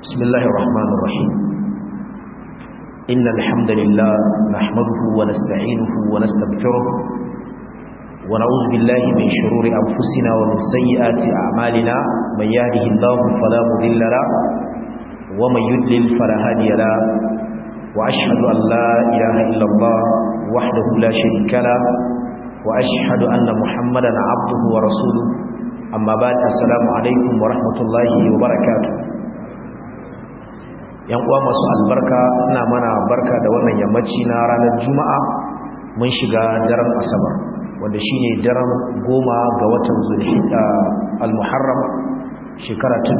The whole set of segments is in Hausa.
بسم الله الرحمن الرحيم إن الحمد لله نحمده ونستعينه ونستغفره ونعوذ بالله من شرور أنفسنا ومن سيئات أعمالنا من يهده الله فلا مضل له ومن يضلل فلا هادي له وأشهد أن لا إله إلا الله وحده لا شريك له وأشهد أن محمدا عبده ورسوله أما بعد السلام عليكم ورحمة الله وبركاته yan uwa masu albarka ina mana barka da wannan yammaci na ranar juma'a mun shiga daren asabar wanda shine daren goma ga watan zulhijja al-muharram shekara ta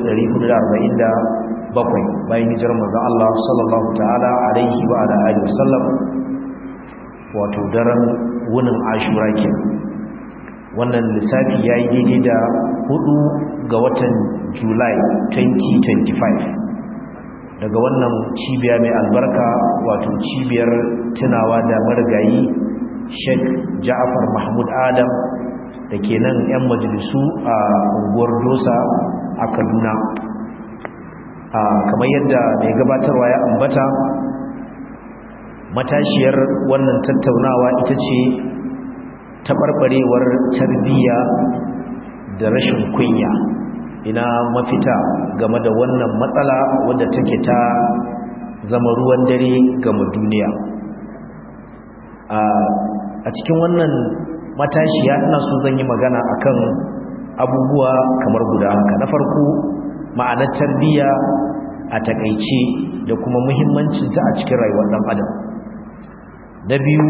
1447 bayan hijirar manzon Allah sallallahu ta'ala alaihi wa ala alihi wasallam wato daren wunin ashura ke wannan lissafi yayi daidai da hudu ga watan july 2025 daga wannan cibiya mai albarka wato cibiyar tunawa da marigayi sheikh ja'afar mahmud adam da ke nan 'yan majalisu a unguwar dosa a kaduna kamar yadda mai gabatarwa ya ambata matashiyar wannan tattaunawa ita ce taɓarɓarewar tarbiyya da rashin kunya ina mafita game da wannan matsala wadda take ta zama ruwan dare game duniya a cikin wannan matashiya ina so zan yi magana akan abubuwa kamar guda haka na farko ma'anar tarbiyya a takaice da kuma muhimmancinta a cikin rayuwar ɗan adam na biyu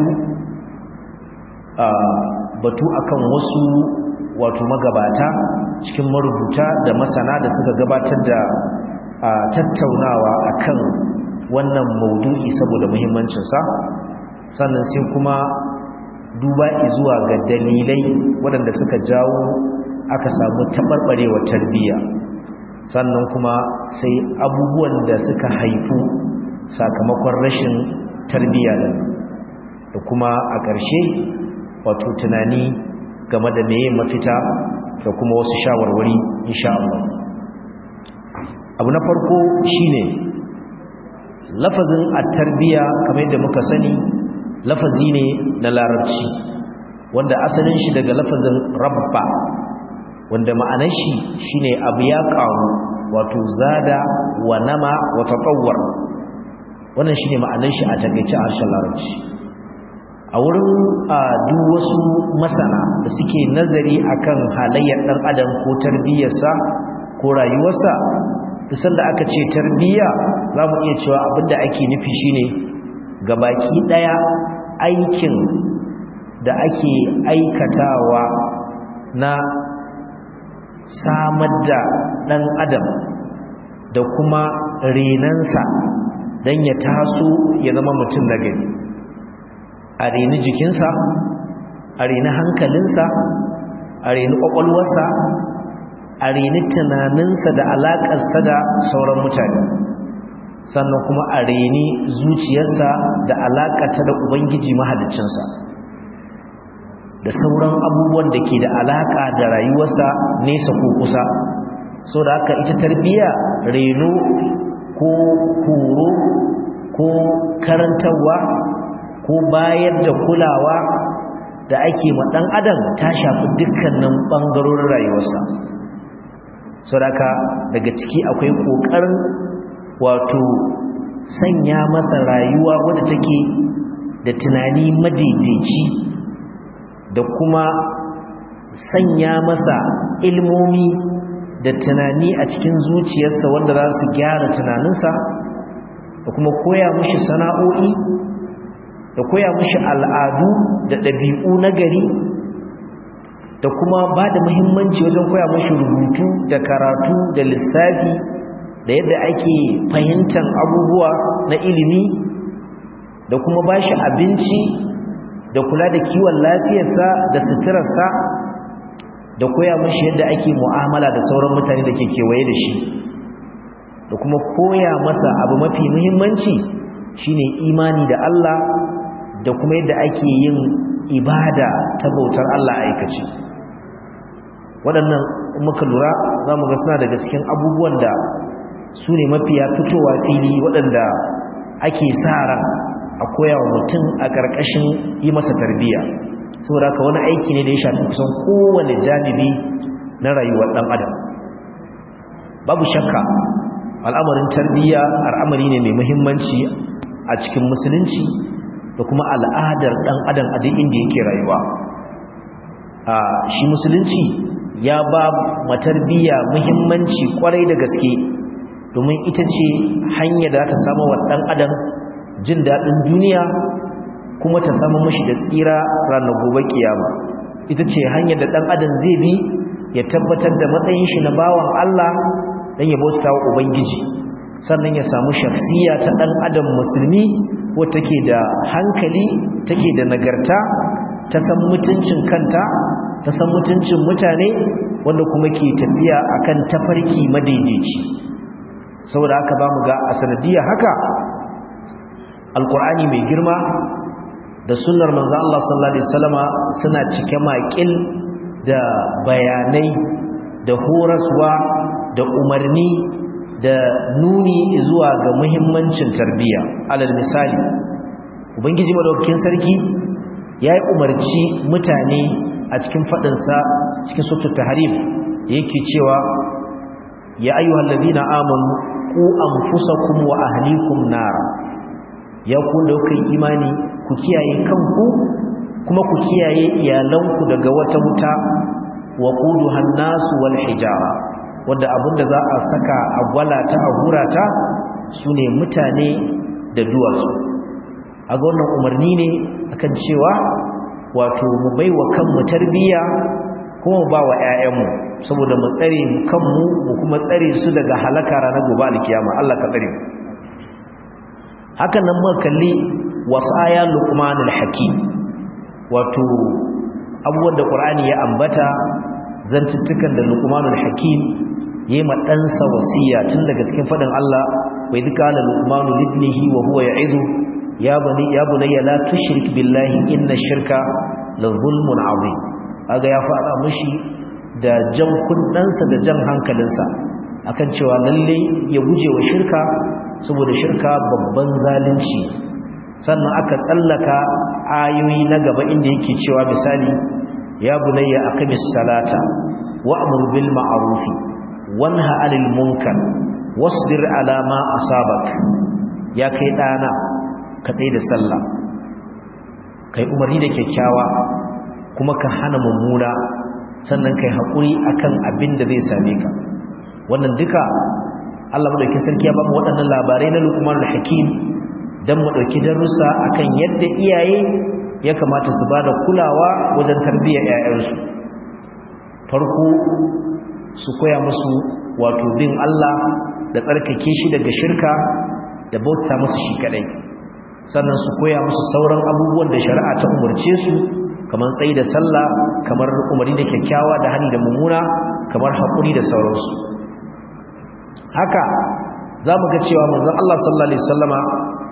batu akan wasu wato magabata cikin marubuta da masana da suka gabatar da tattaunawa akan wannan maudu'i saboda muhimmancinsa sannan sai kuma duba zuwa ga dalilai waɗanda suka jawo aka samu taɓarɓarewar tarbiyya sannan kuma sai abubuwan da suka haifu sakamakon rashin tarbiyya da kuma a ƙarshe wato tunani game da meye mafita da kuma wasu shawarwari insha Allah abu na farko shine lafazin at-tarbiya kamar yadda muka sani lafazi ne na larabci wanda asalin shi daga lafazin rabba wanda ma'anar shi shine abu ya karu wato zada wa nama wa tatawwar wannan shine ma'anar shi a takeice a harshen larabci a wurin duk wasu masana da suke nazari akan halayyar dan adam ko tarbiyyarsa ko rayuwarsa dusan da aka ce tarbiyya za mu iya cewa abinda ake nufi shine gabaki daya aikin da ake aikatawa na samar da dan adam da kuma renansa don ya taso ya zama mutum na gari a reni jikinsa a reni hankalinsa a reni ƙwaƙwalwarsa a reni tunaninsa da alaƙarsa da sauran mutane sannan kuma a reni zuciyarsa da alaƙata da ubangiji mahalicinsa da sauran abubuwan da ke da alaƙa da rayuwarsa nesa ko kusa so da haka ita tarbiyya reno ko horo ko karantarwa ko bayar da kulawa da ake ma dan adam ta shafi dukkanin bangarorin rayuwarsa saboda daga ciki akwai kokarin wato sanya masa rayuwa wadda take da tunani madaidaici da kuma sanya masa ilmomi da tunani a cikin zuciyarsa wanda za su gyara tunaninsa da kuma koya mushi sana'o'i da koya mushi al'adu da ɗabi'u na gari da kuma ba da muhimmanci wajen koya mushi rubutu da karatu da lissafi da yadda ake fahimtar abubuwa na ilimi da kuma ba shi abinci da kula da kiwon lafiyarsa da suturarsa da koya mushi yadda ake mu'amala da sauran mutane da ke kewaye da shi da kuma koya masa abu mafi muhimmanci shine imani da Allah da kuma yadda ake yin ibada ta bautar Allah aikace waɗannan muka lura za mu ga suna daga cikin abubuwan da su ne mafiya fitowa fili waɗanda ake sa ran a koya wa mutum a ƙarƙashin yi masa tarbiyya saboda haka wani aiki ne da ya shafi kusan kowane janibi na rayuwar ɗan adam babu shakka al'amarin tarbiyya al'amari ne mai muhimmanci a cikin musulunci da kuma al'adar ɗan adam a duk inda yake rayuwa a shi musulunci ya ba matarbiyya muhimmanci kwarai da gaske domin ita ce hanya da ta samu wa ɗan adam jin daɗin duniya kuma ta samu mashi da tsira ranar gobe kiyama ita ce hanyar da ɗan adam zai bi ya tabbatar da matsayin shi na bawan Allah don ya bauta wa Ubangiji sannan ya samu shafsiya ta ɗan adam musulmi wata take da hankali take da nagarta ta san mutuncin kanta ta san mutuncin mutane wanda kuma ke tafiya akan tafarki madaidaici saboda haka ba mu ga a sanadiyar haka alkur'ani mai girma da sunnar manzo Allah sallallahu alaihi wasallama suna cike maƙil da bayanai da horaswa da umarni da nuni zuwa ga muhimmancin tarbiyya alal misali ubangiji madaukakin sarki ya yi umarci mutane a cikin faɗinsa cikin sautar taharif da yake cewa ya ayyuhal ladina amanu ku anfusakum wa ahlikum nara ya ku da kuka imani ku kiyaye kanku kuma ku kiyaye iyalanku daga wata wuta wa quduhan nasu wal hijara wanda abinda za a saka a gwalata a hurata sune mutane da duwatsu a ga wannan umarni ne akan cewa wato mu baiwa kanmu tarbiyya kuma mu ba wa ƴaƴanmu saboda mu tsare kanmu mu kuma tsare su daga halaka ranar gobe alkiyama Allah ka tsare hakan nan muka kalli wasaya luqmanul hakim wato abubuwan da qur'ani ya ambata zantuttukan da luqmanul hakim yayi ma ɗansa wasiya tun daga cikin fadin Allah wa idh qala luqmanu libnihi wa huwa ya'idu ya bani ya bunayya la tushrik billahi inna shirka la zulmun azim aga ya fara mushi da jan kundansa da jan hankalinsa akan cewa lalle ya guje wa shirka saboda shirka babban zalunci sannan aka tsallaka ayoyi na gaba inda yake cewa misali ya bunayya aqimis salata wa'mur bil ma'ruf wanha 'anil munkar wasbir 'ala ma asabak ya kai dana ka tsaye da sallah kai umarni da kyakkyawa kuma ka hana mummuna sannan kai haƙuri akan abin da zai same ka wannan duka Allah madaukakin sarki ya ba mu waɗannan labarai na Luqmanul Hakim dan mu dauki darussa akan yadda iyaye ya kamata su bada kulawa wajen tarbiyyar ƴaƴansu farko su koya musu wato bin Allah da tsarkake shi daga shirka da bauta musu shi kadai sannan su koya musu sauran abubuwan da shari'a ta umarce su kamar tsayi da sallah kamar umarni da kyakkyawa da hani da mummuna kamar haƙuri da sauransu haka za mu ga cewa manzon Allah sallallahu alaihi wasallama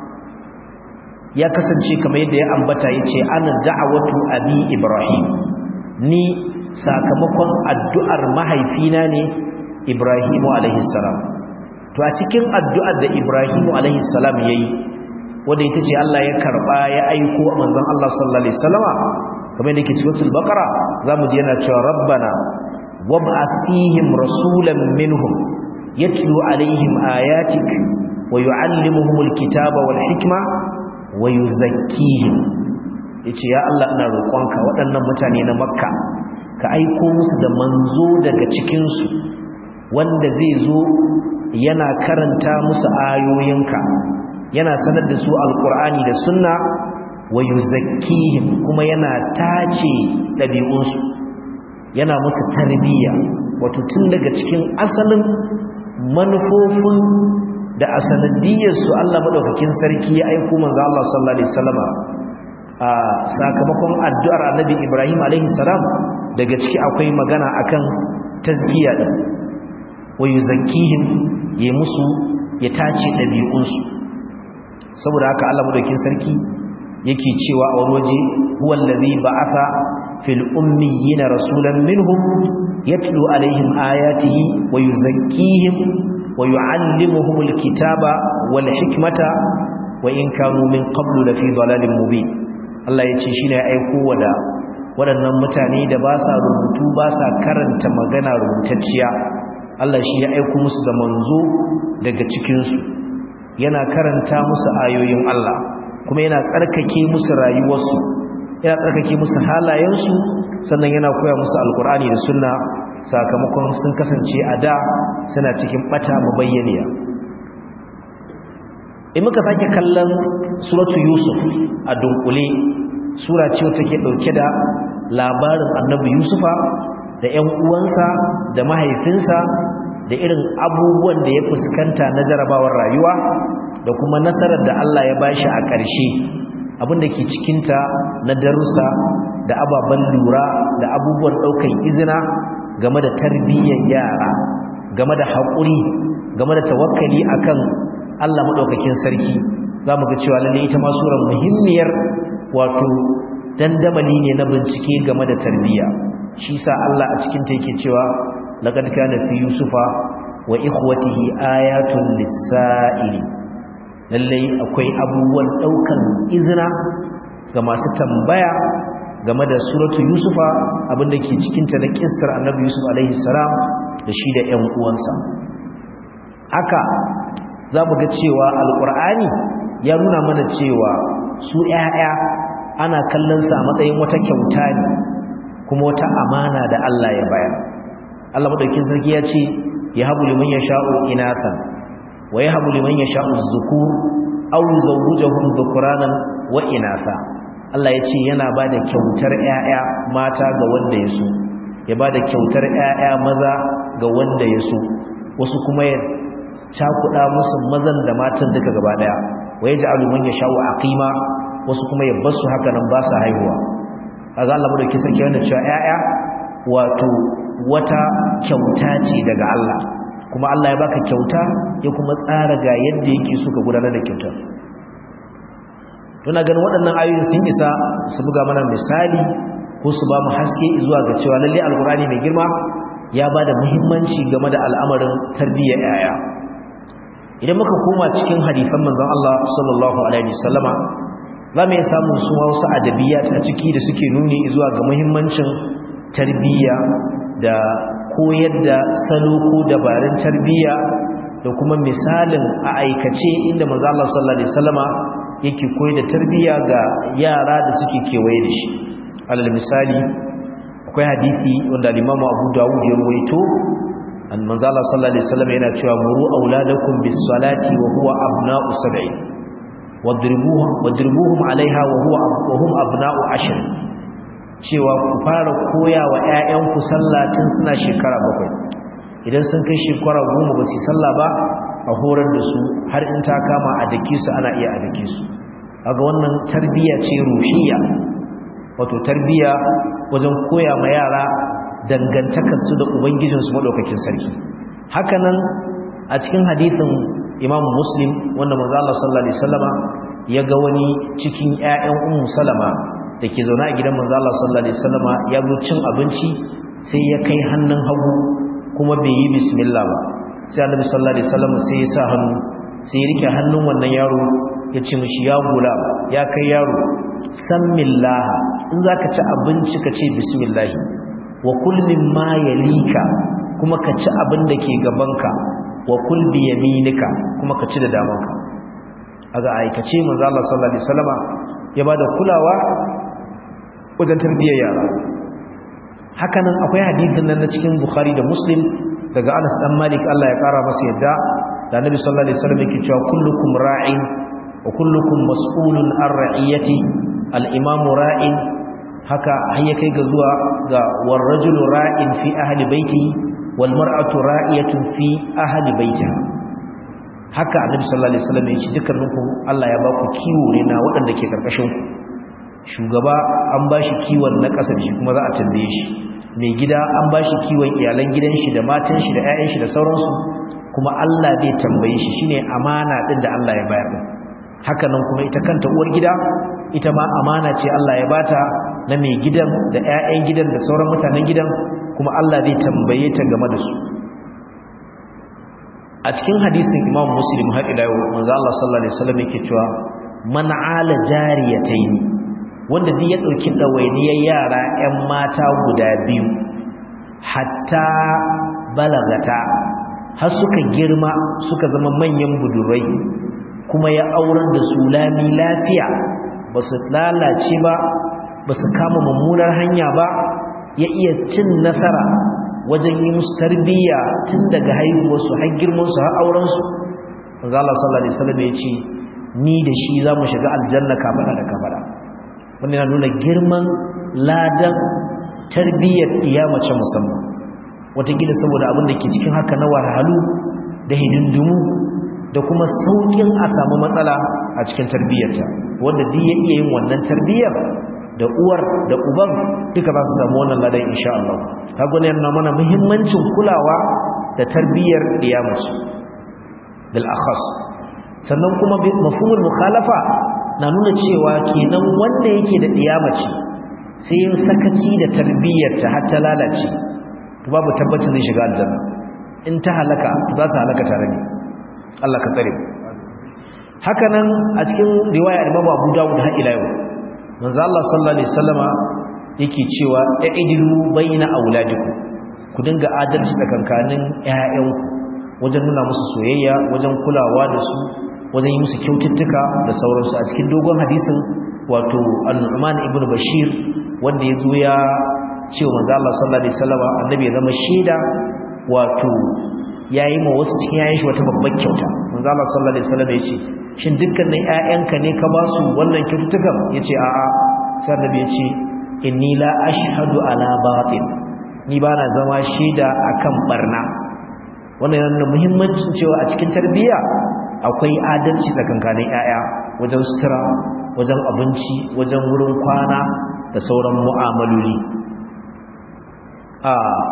ya kasance kamar yadda ya ambata yace ana da'awatu abi ibrahim ni sakamakon addu'ar mahaifina ne ibrahimu alaihi salam to a cikin addu'ar da ibrahimu alaihi salam yayi wanda ita ce Allah ya karba ya aiko manzon Allah sallallahu alaihi wasallama kamar yadda ke cikin suratul baqara zamu ji yana cewa rabbana wab'ath fihim rasulan minhum yatlu alaihim ayatik wa yuallimuhumul kitaba wal hikma wa yuzakkihim yace ya Allah ina roƙonka waɗannan mutane na makka ka aiko musu da manzo daga cikin su wanda zai zo yana karanta musu ayoyinka yana sanar da su alqur'ani da sunna wa yuzakkihim kuma yana tace dabi'unsu yana musu tarbiyya wato tun daga cikin asalin manufofin da asanadiyarsu Allah madaukakin sarki ya aiko manzo Allah sallallahu alaihi wasallama a sakamakon addu'ar Annabi Ibrahim alaihi salam daga ciki akwai magana akan tazkiya din wa yuzakkihim ya musu ya tace dabi'unsu saboda haka Allah madaukakin sarki yake cewa a wani waje huwal ladhi ba'atha fil ummiyina rasulan minhum yatlu alaihim ayatihi wa yuzakkihim wa yu'allimuhumul kitaba wal hikmata wa in kanu min qablu lafi dalalin mubin Allah ya ce shine ya aiko wada waɗannan mutane da ba sa rubutu ba sa karanta magana rubutacciya Allah shi ya aiko musu da manzo daga cikinsu yana karanta musu ayoyin Allah kuma yana tsarkake musu rayuwarsu yana tsarkake musu halayensu sannan yana koya musu alkur'ani da sunna sakamakon sun kasance a da suna cikin bata mabayyaniya in muka sake kallon suratu yusuf a dunkule sura ce wata ke dauke da labarin annabi yusufa da 'yan uwansa da mahaifinsa da irin abubuwan da ya fuskanta na jarabawar rayuwa da kuma nasarar da Allah ya bashi a ƙarshe abin da ke cikinta na darussa da ababen lura da abubuwan ɗaukan izina game da tarbiyyar yara game da haƙuri game da tawakkali akan Allah maɗaukakin sarki za mu ga cewa lalle ita ma surar muhimmiyar wato dandamali ne na bincike game da tarbiyya shi sa Allah a cikin ta yake cewa laqad kana fi yusufa wa ikhwatihi ayatun lis-sa'ili lalle akwai abubuwan daukan izina ga masu tambaya game da suratu yusufa abinda ke cikin ta na kissar annabi yusuf alaihi salam da shi da ƴan uwansa haka za mu ga cewa alqur'ani ya nuna mana cewa su ƴaƴa ana kallon sa a matsayin wata kyauta ne kuma wata amana da Allah ya bayar Allah madaukin sarki ya ce ya habu liman yasha'u inathan wa yahabu liman yasha'u dhukur aw yuzawwijuhum dhukuranan wa inatha Allah ya ce yana bada kyautar ƴaƴa mata ga wanda ya so ya bada kyautar ƴaƴa maza ga wanda ya so wasu kuma ya cakuɗa musu mazan da matan duka gaba daya wa yaj'alu man yasha'u aqima wasu kuma ya basu haka nan ba sa haihuwa kaga Allah madauki sarki wanda cewa ƴaƴa wato wata kyauta ce daga Allah kuma Allah ya baka kyauta ya kuma tsara ga yadda yake so ka gudanar da kyautar tuna ganin waɗannan ayoyin sun isa su buga mana misali ko su ba mu haske zuwa ga cewa lalle alkurani mai girma ya ba da muhimmanci game da al'amarin tarbiyyar ƴaƴa idan muka koma cikin hadisan manzon Allah sallallahu alaihi wasallama za mu iya samun su wasu adabiyat a ciki da suke nuni zuwa ga muhimmancin tarbiyya da koyar da salo ko dabarun tarbiyya da kuma misalin a aikace inda manzo Allah sallallahu alaihi wasallama yake koyar da tarbiyya ga yara da suke kewaye da shi alal misali akwai hadisi wanda Imam Abu Dawud ya rawaito an manzo Allah sallallahu alaihi wasallama yana cewa muru auladakum bis salati wa huwa abna'u sab'in wadribuhum wadribuhum alaiha wa huwa wa hum abna'u ashr cewa ku fara koya wa ƴaƴanku sallah tun suna shekara bakwai idan sun kai shekara goma ba su sallah ba a horar da su har in ta kama a dake su ana iya a dake su kaga wannan tarbiyya ce ruhiyya wato tarbiyya wajen koya ma yara dangantakar su da ubangijin su madaukakin sarki hakanan a cikin hadisin Imam Muslim wanda manzo Allah sallallahu alaihi wasallama ya ga wani cikin ƴaƴan Ummu Salama da ke zaune a gidan manzo Allah sallallahu alaihi wasallama ya zo cin abinci sai ya kai hannun hagu kuma bai yi bismillah ba sai Annabi sallallahu alaihi wasallam sai ya sa hannu sai ya rike hannun wannan yaro ya ce mishi ya gula ya kai yaro sammillah in zaka ci abinci ka ce bismillah wa kul mimma yalika kuma ka ci abin da ke gabanka wa kul bi yaminika kuma ka ci da damanka aga aikace manzo Allah sallallahu alaihi wasallama ya bada kulawa wajen tarbiyyar yara hakanan akwai hadisin nan na cikin Bukhari da Muslim daga Anas dan Malik Allah ya kara masa yadda da Annabi sallallahu alaihi wasallam yake cewa kullukum ra'in wa kullukum mas'ulun an ra'iyati al-imam ra'in haka har ya kai ga zuwa ga war rajulu ra'in fi ahli baiti wal mar'atu ra'iyatun fi ahli baitiha haka Annabi sallallahu alaihi wasallam ya ce dukkaninku Allah ya ba ku kiwo ne na waɗanda ke karkashin ku shugaba an ba shi kiwon na ƙasar shi kuma za a tambaye shi mai gida an ba shi kiwon iyalan gidan shi da matan shi da 'ya'yan shi da sauransu kuma Allah zai tambaye shi shine amana din da Allah ya bayar din haka nan kuma ita kanta uwar gida ita ma amana ce Allah ya bata na mai gidan da 'ya'yan gidan da sauran mutanen gidan kuma Allah zai tambaye ta game da su a cikin hadisin imam muslim har ila yau manzo Allah sallallahu alaihi wasallam yake cewa man ala jariyatayn wanda duk ya dauki dawainiyar yara ƴan mata guda biyu hatta balagata har suka girma suka zama manyan budurai kuma ya aurar da su lami lafiya ba su lalace ba ba su kama mummunar hanya ba ya iya cin nasara wajen yi musu tarbiyya tun daga haihuwarsu har girmansu har aurensu manzo Allah sallallahu alaihi wasallam ya ce ni da shi za mu shiga aljanna kafada da kafada wannan yana nuna girman ladan tarbiyyar iyamace musamman watakila saboda abin da ke cikin haka na wahalhalu da hidindimu da kuma saukin a samu matsala a cikin tarbiyyarta wanda duk ya iya yin wannan tarbiyyar da uwar da uban duka za su samu wannan ladan insha Allah kaga ne yana mana muhimmancin kulawa da tarbiyyar iyamace bil akhas sannan kuma mafhumul mukhalafa na nuna cewa kenan wanda yake da iyamace sai yin sakaci da tarbiyyarta har ta lalace to babu tabbacin zai shiga aljanna in ta halaka za su halaka tare ne Allah ka tsare haka nan a cikin riwaya Imam Abu Dawud har ila yau manzo Allah sallallahu alaihi wasallama yake cewa aidilu baina auladikum ku dinga adalci tsakankanin ƴaƴanku wajen nuna musu soyayya wajen kulawa da su wajen yi musu kyaututtuka da sauransu a cikin dogon hadisin wato Al-Nu'man ibn Bashir wanda ya zo ya ce wa manzo Allah sallallahu alaihi wasallam annabi ya zama shaida wato yayi ma wasu cikin yayin shi wata babbar kyauta manzo Allah sallallahu alaihi wasallam ya ce shin dukkanin ƴaƴanka ne ka ba su wannan kyaututtukan yace a'a sai annabi ya ce inni la ashhadu ala batil ni bana zama shaida akan barna wannan yana muhimmancin cewa a cikin tarbiyya akwai adalci tsakankanin ƴaƴa wajen sutura wajen abinci wajen wurin kwana da sauran mu'amaloli a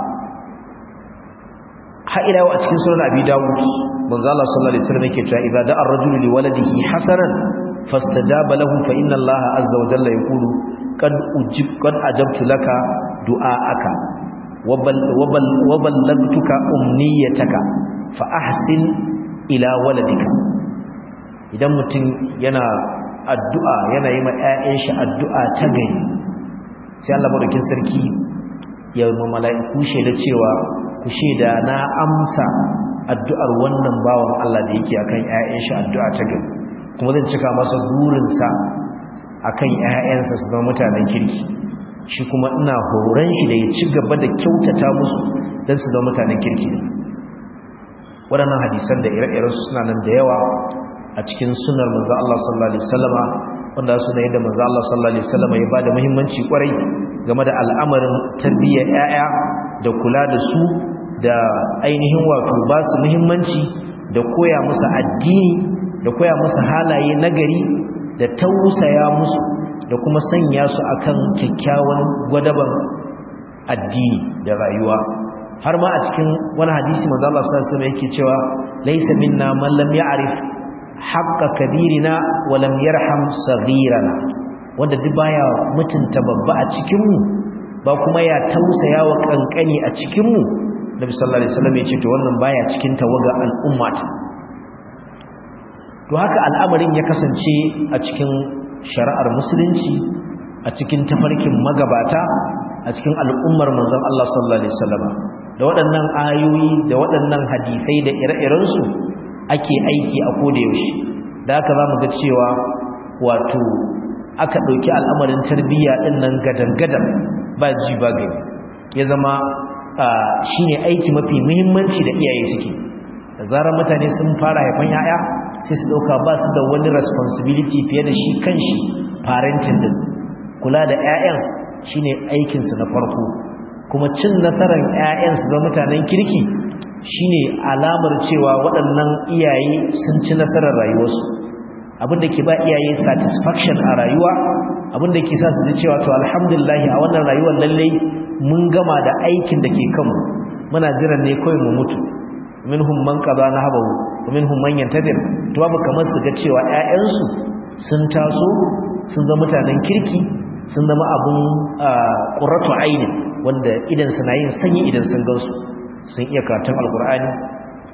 ha'ila a cikin sunan abi dawud manzo Allah sallallahu alaihi wasallam yake cewa idza da'a ar-rajulu li waladihi hasanan fastajaba lahu fa inna Allah azza wa jalla yaqulu qad ujib qad ajabtu laka du'aaka wa ballagtuka umniyataka fa ahsin ila waladika idan mutum yana addu'a yana yi ma ƴaƴan shi addu'a ta gari sai Allah madaukin sarki ya ma mala'iku shaida cewa ku shaida na amsa addu'ar wannan bawan Allah da yake akan ƴaƴan shi addu'a ta gari kuma zan cika masa burinsa akan ƴaƴansa su zama mutanen kirki shi kuma ina horon shi da ya ci gaba da kyautata musu don su zama mutanen kirki waɗannan hadisan da ire-irensu suna nan da yawa a cikin sunar manzo Allah sallallahu alaihi wasallama wanda suna yadda manzo Allah sallallahu alaihi wasallama ya bada muhimmanci kwarai game da al'amarin tarbiyyar ƴaƴa da kula da su da ainihin wato ba su muhimmanci da koya musu addini da koya musu halaye nagari da tausaya musu da kuma sanya su akan kyakkyawan gwadaban addini da rayuwa har ma a cikin wani hadisi manzo Allah sallallahu alaihi wasallam yake cewa laysa minna man lam ya'rif haqqa kabirina wa lam yarham saghirana wanda duk baya mutunta babba a cikin mu ba kuma ya tausaya wa kankani a cikin mu Nabi sallallahu alaihi wasallam yace to wannan baya cikin tawaga al'umma to haka al'amarin ya kasance a cikin shari'ar musulunci a cikin tafarkin magabata a cikin al'ummar manzon Allah sallallahu alaihi wasallam da waɗannan ayoyi da waɗannan hadisai da ire-irensu ake aiki a koda yaushe da haka zamu ga cewa wato aka ɗauki al'amarin tarbiyya ɗin nan gadan-gadan ba ji ba gani ya zama shine aiki mafi muhimmanci da iyaye suke da zarar mutane sun fara haifan yaya sai su ɗauka ba su da wani responsibility fiye da shi kanshi parenting din kula da 'ya'yan shine aikinsu na farko kuma cin nasarar 'ya'yansu da mutanen kirki shine alamar cewa waɗannan iyaye sun ci nasarar rayuwarsu abinda ke ba iyaye satisfaction a rayuwa abinda ke sa su ji cewa to alhamdulillah a wannan rayuwar lallai mun gama da aikin da ke kanmu muna jiran ne kawai mu mutu minhum man qada nahabahu wa minhum man yantadir to babu kamar su ga cewa 'ya'yansu sun taso sun zama mutanen kirki sun zama abun qurratu aini wanda idan suna yin sanyi idan sun gansu sun iya karatun alqur'ani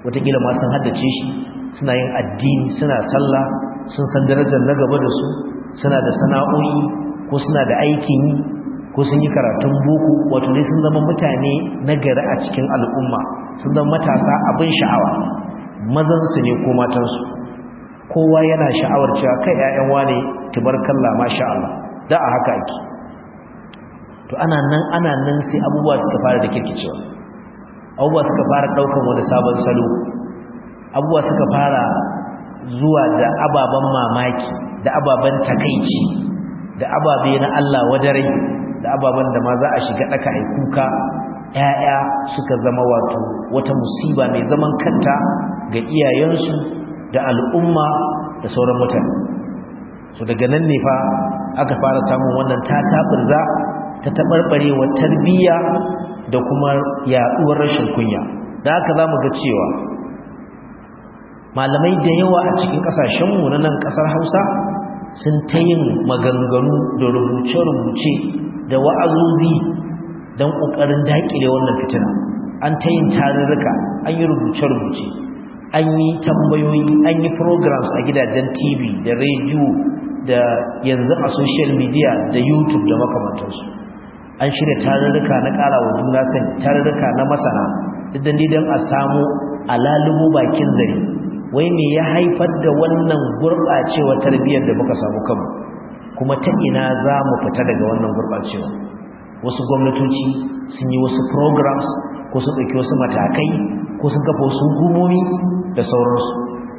watakila ma sun haddace shi suna yin addini suna sallah sun san darajar na gaba da su suna da sana'o'i ko suna da aikin yi ko sun yi karatun boko wato dai sun zama mutane na gari a cikin al'umma sun zama matasa abin sha'awa mazansu ne ko matansu kowa yana sha'awar cewa kai 'ya'yan wane tubarkalla masha Allah da a haka ake to ana nan ana nan sai abubuwa suka fara da kirkicewa abubuwa suka fara daukan wani sabon salo abubuwa suka fara zuwa da ababen mamaki da ababen takaici da ababe na Allah wadarai da ababen da ma za a shiga daka ai kuka ƴaƴa suka zama wato wata musiba mai zaman kanta ga iyayensu da al'umma da sauran mutane so daga nan ne fa aka fara samun wannan tatabirza ta taɓarɓarewa tarbiyya da kuma yaɗuwar rashin kunya da haka za mu ga cewa malamai da yawa a cikin ƙasashenmu na nan ƙasar hausa sun ta yin maganganu da rubuce-rubuce da wa'azozi don ƙoƙarin daƙile wannan fitina an ta yin tarurruka an yi rubuce-rubuce an yi tambayoyi an yi programs a gidajen tv da rediyo da yanzu a social media da youtube da makamantarsu an shirya tarurruka na ƙara wa juna sani tarurruka na masana duk da don a samu alalubu bakin zare wai me ya haifar da wannan gurɓacewa tarbiyyar da muka samu kanmu kuma ta ina za mu fita daga wannan gurɓacewa wasu gwamnatoci sun yi wasu programs ko sun ɗauki wasu matakai ko sun kafa wasu hukumomi da sauransu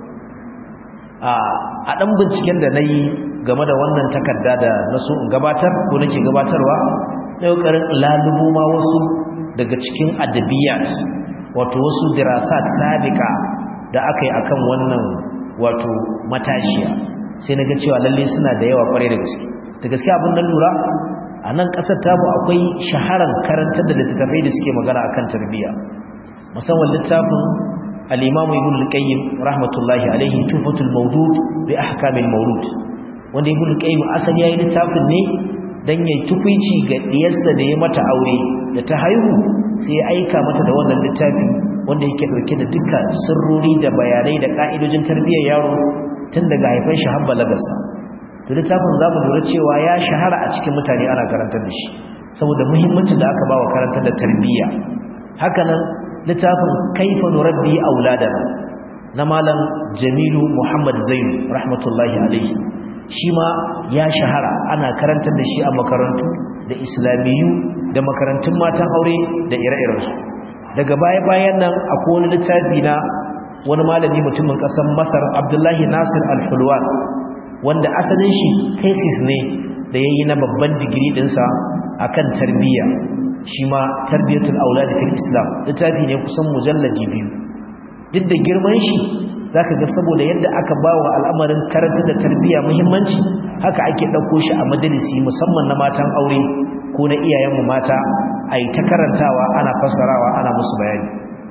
a ɗan binciken da na yi game da wannan takarda da na so in gabatar ko nake gabatarwa na ƙoƙarin lalubo ma wasu daga cikin adabiyat wato wasu dirasat sabika da aka yi akan wannan wato matashiya sai na ga cewa lalle suna da yawa kwarai da gaske da gaske abin nan lura a nan ƙasar tamu akwai shaharar karantar da littattafai da suke magana akan tarbiyya musamman littafin al-imam ibn al-qayyim rahmatullahi alayhi tufatul mawdud bi ahkamil mawlud wanda ibn al-qayyim asali yayin littafin ne dan yayi tukuici ga diyarsa da ya mata aure da ta haihu sai ya aika mata da wannan littafi wanda yake dauke da dukkan sirrori da bayanai da ka'idojin tarbiyyar yaro tun daga haifan shi har balagarsa to littafin zamu lura cewa ya shahara a cikin mutane ana karantar da shi saboda muhimmancin da aka bawa karantar da tarbiyya hakanan littafin kaifa nurabbi auladana na malam Jamilu Muhammad Zainu rahmatullahi alaihi shi ma ya shahara ana karantar da shi a makarantu da islamiyu da makarantun matan aure da ire-irensu daga baya-bayan nan akwai wani littafi na wani malami mutumin ƙasar masar abdullahi nasir al-hulwan wanda asalin shi thesis ne da ya yi na babban digiri ɗinsa a kan tarbiyya shi ma tarbiyyatul aulad fil islam littafi ne kusan mujallaji biyu duk da girman shi zaka ga saboda yadda aka bawa al'amarin karanta da tarbiyya muhimmanci haka ake dauko shi a majalisi musamman na matan aure ko na iyayenmu mata ai ta karantawa ana fassarawa ana musu bayani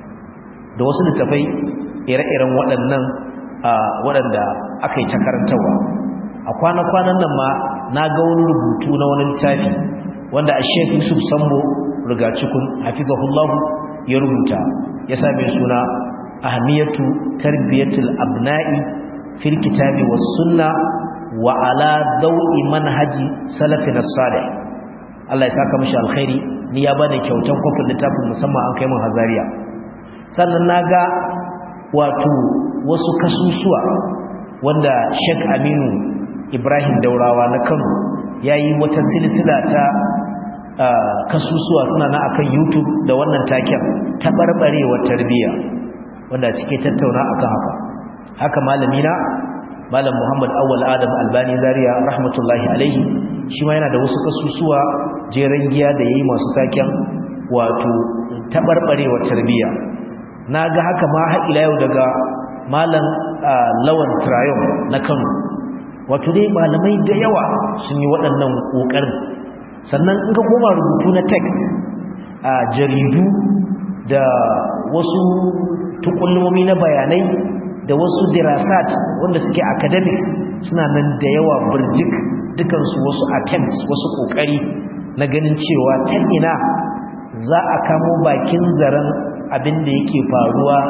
da wasu littafai ire-iren waɗannan waɗanda aka yi ta karantawa a kwana-kwanan nan ma na ga wani rubutu na wani littafi wanda a shek yusuf sambo rigacikun hafizahullahu ya rubuta ya same suna ahamiyatu tarbiyatul abna'i fil kitabi was sunna wa ala dawi manhaji salafin salih Allah ya saka mishi alkhairi ni ya bani kyautan kofin littafin musamman an kai mun hazariya sannan naga wato wasu kasusuwa wanda Sheikh Aminu Ibrahim Daurawa na Kano yayi wata silsila ta kasusuwa suna na akan YouTube da wannan taken tabarbarewa tarbiyya wanda cike tattauna akan haka haka malami na malam Muhammad Awwal Adam Albani Zaria rahmatullahi alaihi shi ma yana da wasu kasusuwa jeren giya da yayi masu taken wato tabarbarewa tarbiyya naga haka ma har ila yau daga malam Lawan Trayon na Kano wato dai malamai da yawa sun yi waɗannan kokarin sannan in ka koma rubutu na text a jaridu da wasu tukulmomi na bayanai da wasu dirasat wanda suke academics suna nan da yawa burjik dukansu wasu attempts wasu kokari na ganin cewa ta ina za a kamo bakin zaren abin da yake faruwa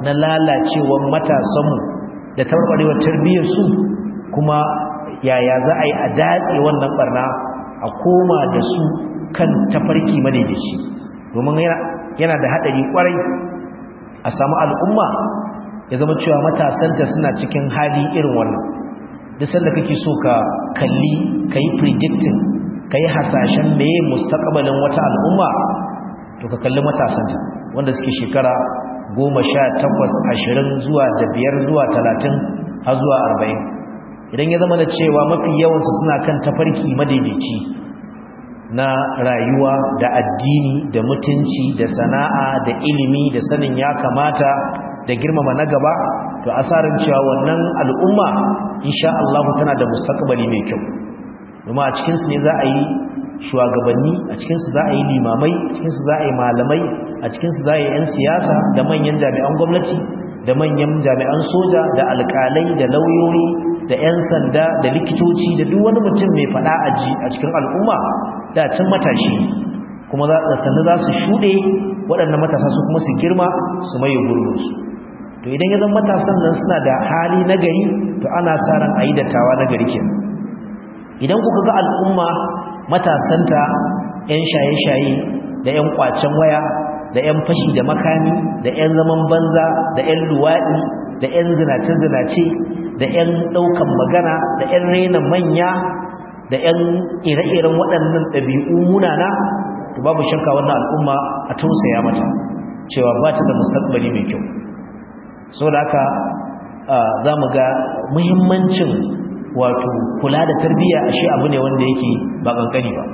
na lalacewar matasanmu da tarbarewar tarbiyyarsu kuma yaya za a yi a datse wannan barna a koma da su kan tafarki madaidaici domin yana da haɗari ƙwarai a samu al'umma ya zama cewa matasanta suna cikin hali irin wannan duk sanda kake so ka kalli ka yi predicting ka yi hasashen meye mustaqbalin wata al'umma to ka kalli matasanta wanda suke shekara goma sha takwas ashirin zuwa da biyar zuwa talatin har zuwa arba'in idan ya zama da cewa mafi yawansu suna kan tafarki madaidaici na rayuwa da addini da mutunci da sana'a da ilimi da sanin ya kamata da girmama na gaba to asarin cewa wannan al'umma insha Allah tana da mustaqbali mai kyau kuma a cikin su ne za a yi shugabanni a cikin su za a yi limamai a cikin su za a yi malamai a cikin su za a yi yan siyasa da manyan jami'an gwamnati da manyan jami'an soja da alƙalai da lauyoyi da 'yan sanda da likitoci da duk wani mutum mai fada aji a cikin al'umma da can matashi kuma za sannu za su shuɗe waɗannan matasa su kuma su girma su maye gurbinsu to idan ya zama matasan nan suna da hali na gari to ana sa ran a yi dattawa na gari kenan idan kuka ga al'umma matasanta 'yan shaye-shaye da 'yan kwacen waya da 'yan fashi da makami da 'yan zaman banza da 'yan luwaɗi da 'yan zinace-zinace da 'yan ɗaukan magana da 'yan rena manya da 'yan ire-iren waɗannan ɗabi'u munana to babu shakka wannan al'umma a tausaya mata cewa ba ta da mustaqbali mai kyau saboda haka za mu ga muhimmancin wato kula da tarbiyya ashe abu ne wanda yake ba kankani ba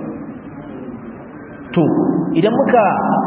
to idan muka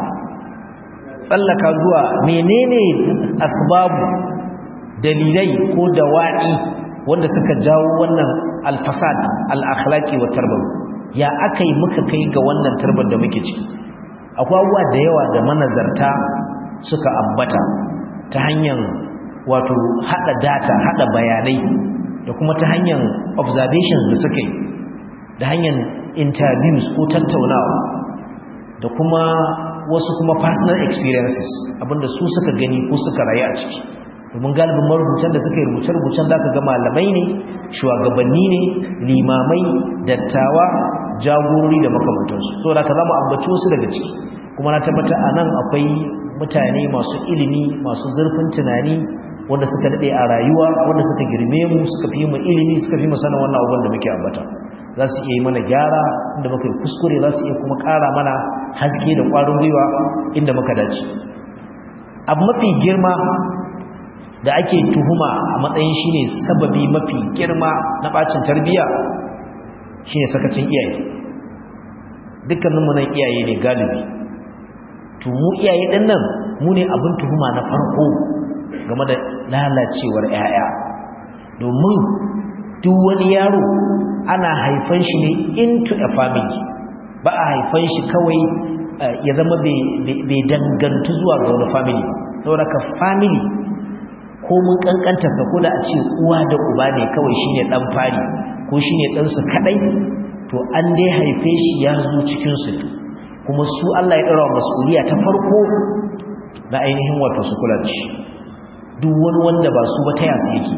tsallaka zuwa menene asbabu dalilai ko dawa'i wanda suka jawo wannan alfasad al-akhlaqi wa tarbawi ya akai muka kai ga wannan tarbar da muke ciki akwai abubuwa da yawa da manazarta suka ambata ta hanyar wato hada data hada bayanai da kuma ta hanyar observations da suka yi da hanyar interviews ko tattaunawa da kuma wasu kuma personal experiences abinda su suka gani ko suka rayu a ciki domin galibin marubutan da suka yi rubuce-rubucen da aka ga malamai ne shugabanni ne limamai dattawa jagorori da makamantansu so da ka zama ambaci wasu daga ciki kuma na tabbata a nan akwai mutane masu ilimi masu zurfin tunani wanda suka daɗe a rayuwa wanda suka girme mu suka fi mu ilimi suka fi mu sanin wannan abubuwan da muke ambata za su iya yi mana gyara inda muka yi kuskure za su iya kuma ƙara mana haske da ƙwarin gwiwa inda muka dace abu mafi girma da ake tuhuma a matsayin shine sababi mafi girma na bacin tarbiyya shine sakacin iyaye dukkaninmu nan iyaye ne galibi to mu iyaye din nan mu ne abin tuhuma na farko game da lalacewar 'ya'ya domin duk wani yaro ana haifan shi ne into a family ba a haifan shi kawai ya zama bai dangantu zuwa ga wani family saboda ka family ko mun kankanta sa ko da a ce uwa da uba ne kawai shine dan fari ko shine dan su kadai to an dai haife shi ya zo cikin su kuma su Allah ya dora masuliya ta farko na ainihin wato su kula da shi duk wani wanda ba su ba ta yasu yake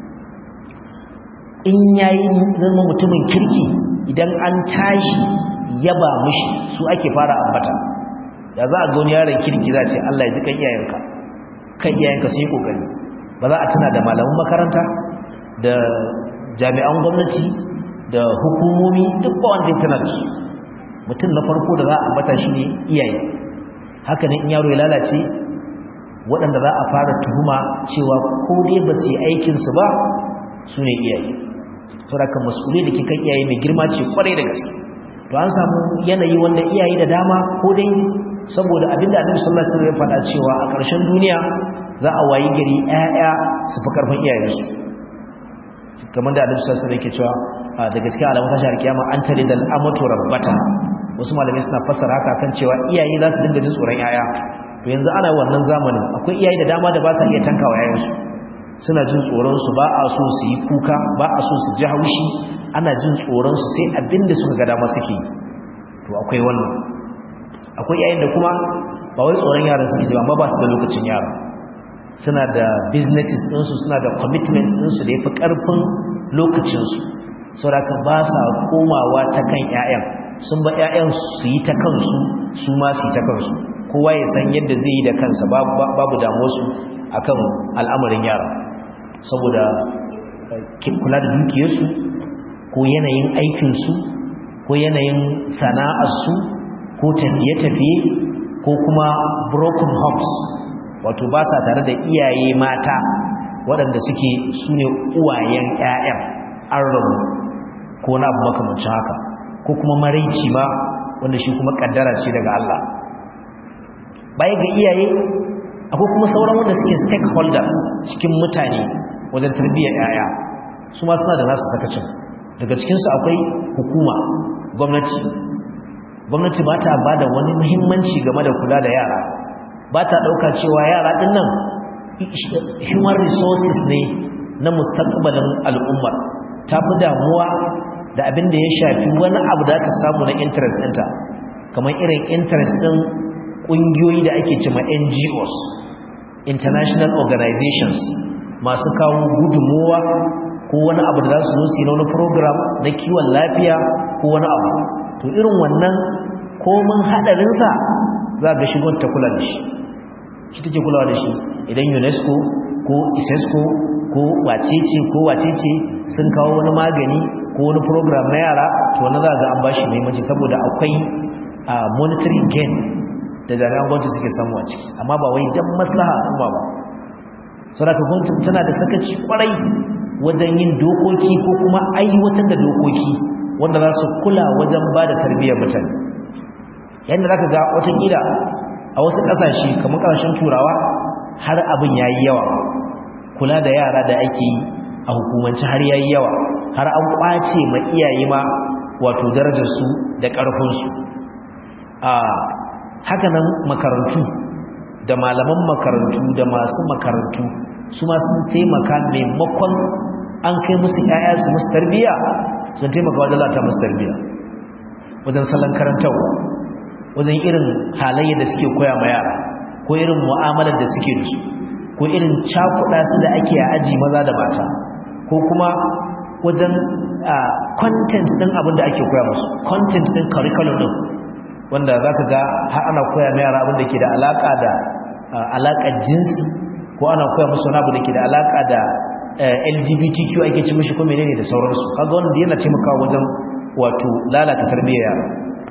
in yayi zama mutumin kirki idan an tashi yaba mishi su ake fara ambata da za a ga wani yaron kirki za ce Allah ya ji kan iyayenka kan iyayenka sun yi kokari ba za a tuna da malaman makaranta da jami'an gwamnati da hukumomi duk ba wanda ya tana da su mutum na farko da za a ambata shi ne iyaye haka ne in yaro ya lalace waɗanda za a fara tuhuma cewa ko dai ba su yi aikinsu ba su ne iyaye saboda mas'ulai da ke kan iyaye mai girma ce kwarai da gaske to an samu yanayi wanda iyaye da dama ko dai saboda abinda annabi sallallahu alaihi wasallam ya faɗa cewa a ƙarshen duniya za a wayi gari ƴaƴa su fi karfin iyayensu kamar da annabi sallallahu alaihi wasallam yake cewa da gaske alamun tashar kiyama an tare da amatu rabbata wasu malamai suna fassara haka kan cewa iyaye za su dinga jin tsoron ƴaƴa to yanzu ana wannan zamanin akwai iyaye da dama da ba sa iya tankawa ƴaƴansu suna jin tsoron su ba a so su yi kuka ba a so su ji haushi ana jin tsoron su sai abinda suka ga dama suke to akwai wannan akwai yayin da kuma ba wai tsoron yaran suke ji amma ba su da lokacin yara suna da businesses ɗinsu suna da commitments ɗinsu da ya fi ƙarfin lokacinsu sauraka ba sa komawa ta kan 'ya'yan sun ba 'ya'yan su yi ta kansu su ma su yi ta kansu kowa ya san yadda zai yi da kansa babu damuwarsu akan al'amarin yara saboda kula da dukiyarsu ko yanayin aikinsu ko yanayin sana'arsu ko tafiye-tafiye ko kuma broken homes wato ba sa tare da iyaye mata waɗanda suke su ne uwayen 'ya'yan an rabu ko na abu makamancin haka ko kuma maraici ma wanda shi kuma ƙaddara ce daga Allah baya ga iyaye akwai kuma sauran wanda suke stakeholders cikin mutane wajen tarbiyyar 'ya'ya su ma suna da nasu sakacin daga cikinsu akwai hukuma gwamnati gwamnati ba ta ba da wani muhimmanci game da kula da yara ba ta ɗauka cewa yara ɗin nan human resources ne na mustaqbalin al'ummar ta fi damuwa da abin da ya shafi wani abu da aka samu na interest ɗinta kamar irin interest ɗin ƙungiyoyi da ake cima ngos international organizations masu kawo gudunmowa ko wani abu da za su zo su yi na wani program na kiwon lafiya ko wani abu to irin wannan komin haɗarinsa za ga shigon ta kula da shi shi take kulawa da shi idan unesco ko isesco ko wacece ko wacece sun kawo wani magani ko wani program na yara to wani za ga an bashi muhimmanci saboda akwai monetary gain da jami'an gwamnati suke samu a ciki amma ba wai dan maslaha al'umma ba saboda gwamnati tana da sakaci kwarai wajen yin dokoki ko kuma aiwatar da dokoki wanda za su kula wajen ba da tarbiyyar mutane yadda za ka ga watakila a wasu ƙasashe kamar ƙasashen turawa har abin ya yi yawa kula da yara da ake yi a hukumanci har ya yi yawa har an ƙwace ma iyaye ma wato darajarsu da ƙarfinsu a hakanan makarantu da malaman makarantu da masu makarantu su ma sun taimaka maimakon an kai musu 'ya'ya su musu tarbiyya sun taimaka wajen lata musu tarbiyya wajen salon karantarwa wajen irin halayya da suke koya ma yara ko irin mu'amalar da suke da su ko irin cakuɗa su da ake a aji maza da mata ko kuma wajen content ɗin abin da ake koya musu content ɗin curriculum ɗin wanda za ka ga har ana koya ma yara abin da ke da alaƙa da alaƙar jinsi ko ana koya musu wani abu da ke da alaƙa da lgbtq ake ci mishi ko menene da sauransu kaga wanda yana taimakawa wajen wato lalata tarbiyyar yara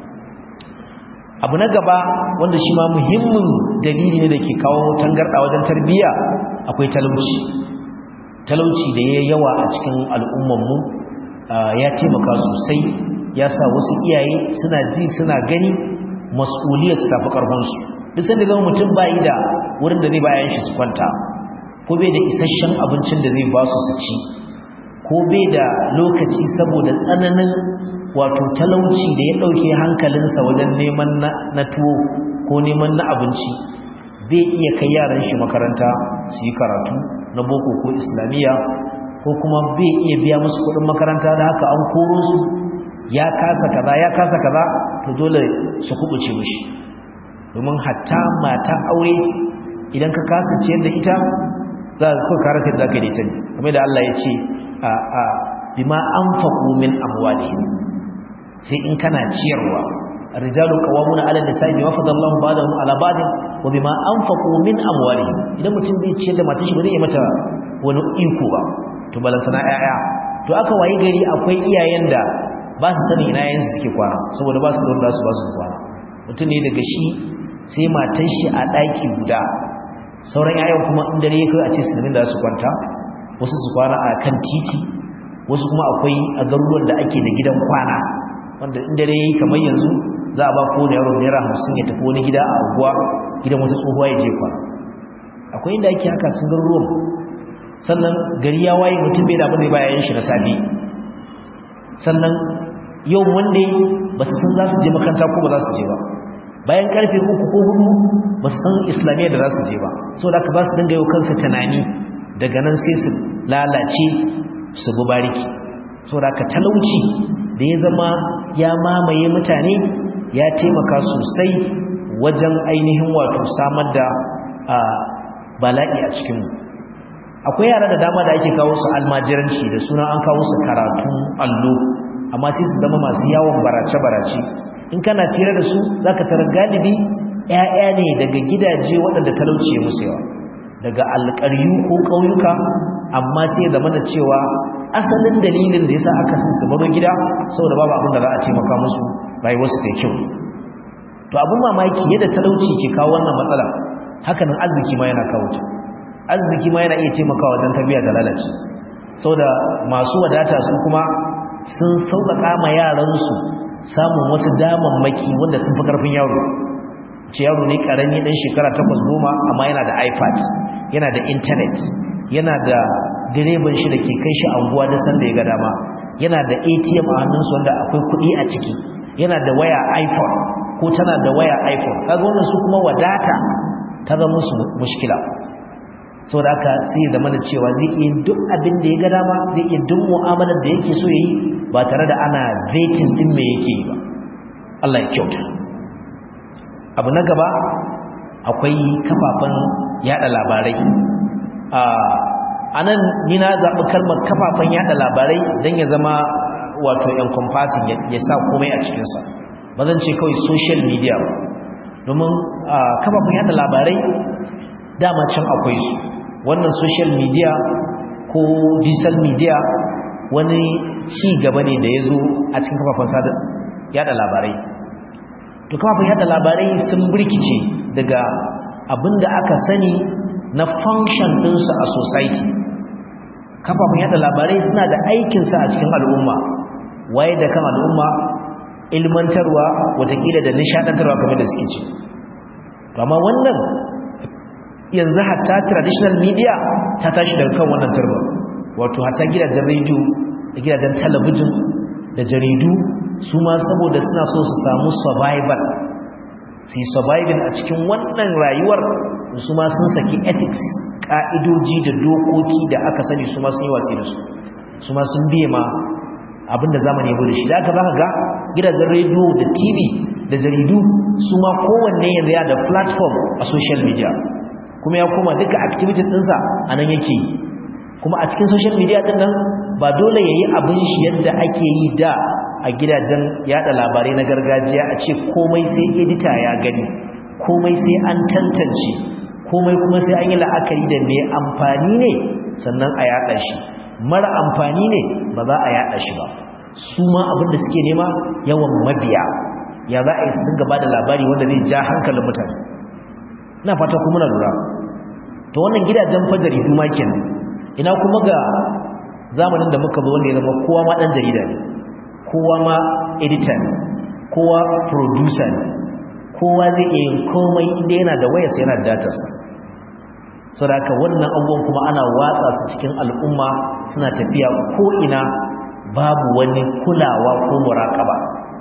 abu na gaba wanda shi ma muhimmin dalili ne da ke kawo tangarɗa wajen tarbiyya akwai talauci talauci da ya yawa a cikin al'ummanmu ya taimaka sosai ya sa wasu iyaye suna ji suna gani mas'uliyar su tafi ƙarfinsu duk sanda zama mutum bayi da wurin da zai bayan shi su kwanta ko bai da isasshen abincin da zai ba su su ci ko bai da lokaci saboda tsananin wato talauci da ya ɗauke hankalinsa wajen neman na tuwo ko neman na abinci bai iya kai yaran shi makaranta su yi karatu na boko ko islamiyya ko kuma bai iya biya musu kuɗin makaranta da haka an koro su ya kasa kaza ya kasa kaza to dole su kubuce mishi domin hatta mata aure idan ka kasa ciyar da ita za ka kara sai da zaka da ita ne kamar da Allah ya ce a a bima anfaqu min amwalihim sai in kana ciyarwa rijalu qawamuna 'ala nisa'i bima fadallahu ba'dahum 'ala ba'd wa bima anfaqu min amwalihim idan mutum zai ciyar da matar shi ba zai yi mata wani iko ba to balantana 'ya'ya to aka wayi gari akwai iyayen da ba su sani ina yayin su suke kwana saboda ba su da wanda su ba su kwana mutum ne daga shi sai matar shi a ɗaki guda sauran 'ya'yan kuma in dare ya kai a ce sinamin da su kwanta wasu su kwana a kan titi wasu kuma akwai a garuruwan da ake da gidan kwana wanda in dare yayi kamar yanzu za a ba ko da yaro naira hamsin ya tafi wani gida a unguwa gidan wata tsohuwa ya je kwana akwai inda ake haka sun garuruwan sannan gari ya waye mutum bai da abin da bayan shi na safe sannan yau wanda ba su san za su je makaranta ko ba za su je ba bayan karfe uku ko hudu ba su san islamiyya da za su je ba saboda aka ba su dinga yau kansa tunani daga nan sai su lalace su bi bariki saboda aka talauci da ya zama ya mamaye mutane ya taimaka sosai wajen ainihin wato samar da bala'i a cikinmu akwai yara da dama da ake kawo su almajiranci da suna an kawo su karatun allo amma sai su zama masu yawon barace-barace in kana fira da su za ka tara galibi 'ya'ya ne daga gidaje waɗanda talauci ya musu yawa daga alƙaryu ko ƙauyuka amma sai ya zama da cewa asalin dalilin da ya sa aka sun su baro gida saboda babu abin da za a taimaka musu rayuwarsu da kyau to abin mamaki yadda talauci ke kawo wannan matsala hakanan arziki ma yana kawo ta arziki ma yana iya taimakawa wajen tarbiyya da lalace saboda masu wadata su kuma sun sauƙaƙa ma yaransu samun wasu damammaki wanda sun fi ƙarfin yaro ce yaro ne ƙarami ɗan shekara takwas goma amma yana da ipad yana da intanet yana da direban shi da ke kai shi anguwa da sanda ya ga dama yana da atm a hannunsu wanda akwai kuɗi a ciki yana da waya iphone ko tana da waya iphone kaga wannan su kuma wadata ta zama musu mushkila sau da aka sai ya zama da cewa zai iya duk abin da ya ga dama zai iya duk mu'amalar da yake so ya yi ba tare da ana vetin din me yake yi ba Allah ya kyauta abu na gaba akwai kafafen yada labarai a nan ni na zaɓi kalmar kafafen yada labarai don ya zama wato encompassing ya sa komai a cikinsa ba zan ce kawai social media ba domin kafafen yada labarai dama can akwai su wannan social media ko digital media wani ci gaba ne da ya zo a cikin kafafen sada yada labarai to kafafen yada labarai sun birkice daga abinda aka sani na function ɗinsu a society kafafen yada labarai suna da aikinsa a cikin al'umma waye da kan al'umma ilmantarwa watakila da nishadantarwa kamar da suke ce amma wannan yanzu hatta traditional media ta tashi daga kan wannan turba wato hatta gidajen rediyo da gidajen talabijin da jaridu su ma saboda suna so su samu survival su surviving a cikin wannan rayuwar su ma sun saki ethics ka'idoji da dokoki da aka sani su ma sun yi watsi da su su ma sun biye ma abinda zamani ya bude shi da aka zaka ga gidajen rediyo da tv da jaridu su ma kowanne yanzu ya da platform a social media kuma ya koma duka activities ɗinsa a nan yake yi kuma a cikin social media ɗin nan ba dole ya yi abin shi yadda ake yi da a gidajen yada labarai na gargajiya a ce komai sai edita ya gani komai sai an tantance komai kuma sai an yi la'akari da mai amfani ne sannan a yada shi mara amfani ne ba za a yada shi ba su ma abin da suke nema yawan mabiya ya za a yi su dinga ba da labari wanda zai ja hankalin mutane ina fata kuma na lura to wannan gidajen fajari duma kenan ina kuma ga zamanin da muka zo wanda ya zama kowa ma dan jarida ne kowa ma editor ne kowa producer ne kowa zai iya yin komai inda yana da wayarsa yana da datarsa saboda haka wannan abubuwan kuma ana watsa su cikin al'umma suna tafiya ko ina babu wani kulawa ko muraƙaba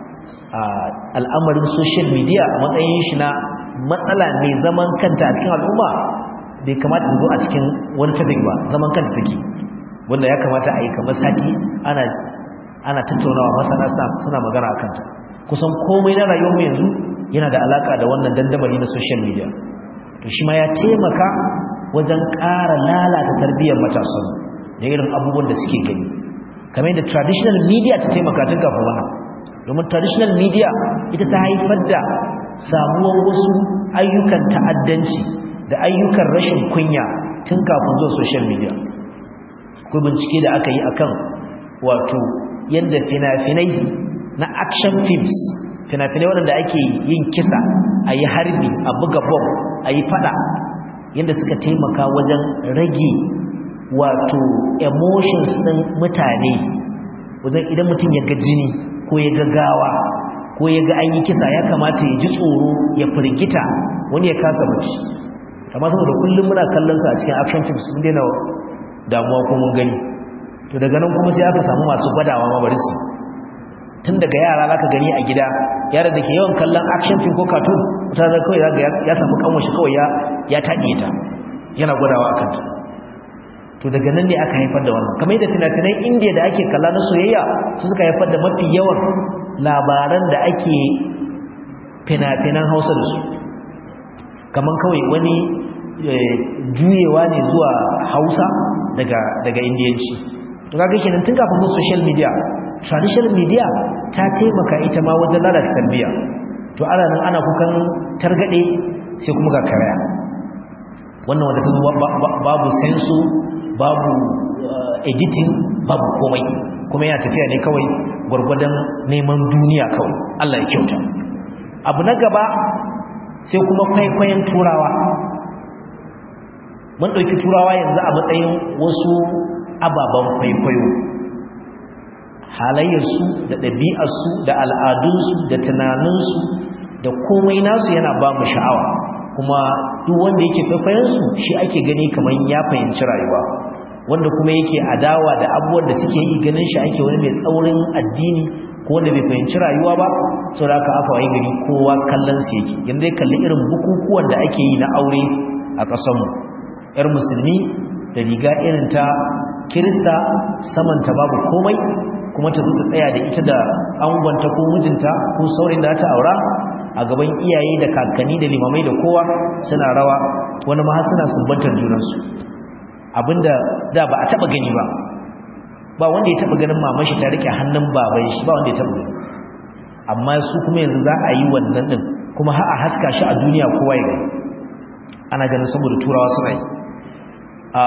al'amarin social media a matsayin shi na matsala mai zaman kanta a cikin al'umma bai kamata zo a cikin wani topic ba zaman kanta take wanda ya kamata a yi kamar sati ana ana tattaunawa masana suna magana akan ta kusan komai na rayuwarmu yanzu yana da alaka da wannan dandamali na social media to shi ma ya taimaka wajen ƙara lalata tarbiyyar matasan da irin abubuwan da suke gani kamar yadda traditional media ta taimaka tun kafin wannan domin traditional media ita ta haifar da samuwar wasu ayyukan ta'addanci da ayyukan rashin kunya tun kafin zuwa social media akwai bincike da aka yi akan wato yadda fina-finai na action films fina-finai waɗanda ake yin kisa a yi harbi a buga bom a yi fada yadda suka taimaka wajen rage wato emotions ɗin mutane wajen idan mutum ya ga jini ko ya ga gawa ko ya ga an yi kisa ya kamata ya ji tsoro ya firgita wani ya kasa mace amma saboda kullum muna kallon sa a cikin action films mun daina damuwa ko mun gani to daga nan kuma sai aka samu masu gwadawa ma bari su tun daga yara zaka gani a gida yara da ke yawan kallon action film ko cartoon wata da kawai zaka ya samu kanwa shi kawai ya ya taɗe ta yana gwadawa akan ta to daga nan ne aka haifar da wannan kamar yadda fina-finan indiya da ake kalla na soyayya su suka haifar da mafi yawan labaran da ake fina-finan hausa da su kamar kawai wani juyewa ne zuwa hausa daga daga indiyanci to kaga kenan tun kafin mu social media traditional media ta taimaka ita ma wajen lalata tarbiyya to ana nan ana kukan targade sai kuma ga karaya wannan wanda ta babu sensu babu editing babu komai kuma yana tafiya ne kawai gwargwadon neman duniya kawai Allah ya kyauta abu na gaba sai kuma kwaikwayon turawa mun ɗauki turawa yanzu a matsayin wasu ababen kwaikwayo halayyarsu da ɗabi'arsu da al'adunsu da tunaninsu da komai nasu yana ba mu sha'awa kuma duk wanda yake kwaikwayonsu shi ake gani kamar ya fahimci rayuwa wanda kuma yake adawa da abubuwan da suke yi ganin shi ake wani mai tsaurin addini ko wanda bai fahimci rayuwa ba sau da aka aka waye gari kowa kallon su yake yanzu ya kalli irin bukukuwan da ake yi na aure a ƙasanmu yar musulmi da riga irin ta kirista samanta babu komai kuma ta zuta tsaya da ita da angonta ko mijinta ko saurin da ta aura a gaban iyaye da kakanni da limamai da kowa suna rawa wani ma suna sumbantar junansu abinda da ba a taba gani ba ba wanda ya taba ganin mamashi ta rike hannun baban shi ba wanda ya taba gani amma su kuma yanzu za a yi wannan din kuma har a haska shi a duniya kowa ya gani ana ganin saboda turawa suna yi a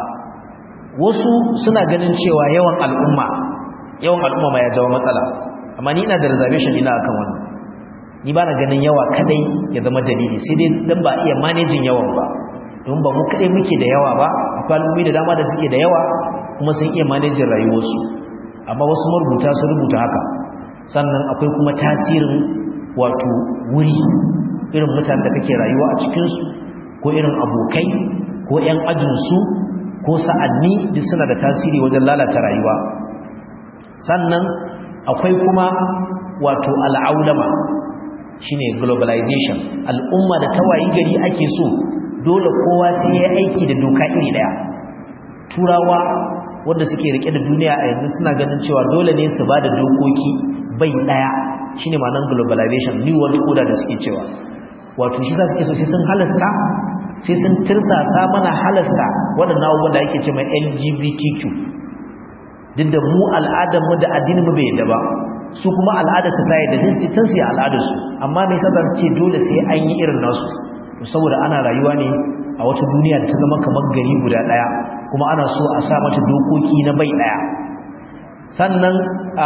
wasu suna ganin cewa yawan al'umma yawan al'umma ma ya jawo matsala amma ni ina da reservation ina akan wannan ni ba na ganin yawa kadai ya zama dalili sai dai dan ba iya managing yawan ba don ba mu kadai muke da yawa ba akwai al'ummi da dama da suke da yawa kuma sun iya managing rayuwarsu amma wasu marubuta sun rubuta haka sannan akwai kuma tasirin wato wuri irin mutanen da kake rayuwa a cikinsu ko irin abokai ko 'yan ajinsu ko sa'anni duk suna da tasiri wajen lalata rayuwa sannan akwai kuma wato al'aulama shine globalization al'umma da tawayi gari ake so dole kowa sai ya aiki da doka iri daya turawa wanda suke rike da duniya a yanzu suna ganin cewa dole ne su ba da dokoki bai daya shine ma'anar globalization new world order da suke cewa wato shi za su ke so sai sun halasta sai sun tirsasa mana halasta waɗannan abubuwan da ake ce mai lgbtq duk da mu al'adarmu da addininmu bai yadda ba su kuma al'adarsu ta yadda sun can su yi al'adarsu amma mai sadar ce dole sai an yi irin nasu saboda ana rayuwa ne a wata duniya da ta zama kamar gari guda ɗaya kuma ana so a sa mata dokoki na bai ɗaya sannan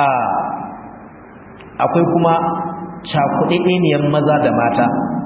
akwai kuma cakuɗaɗɗeniyar maza da mata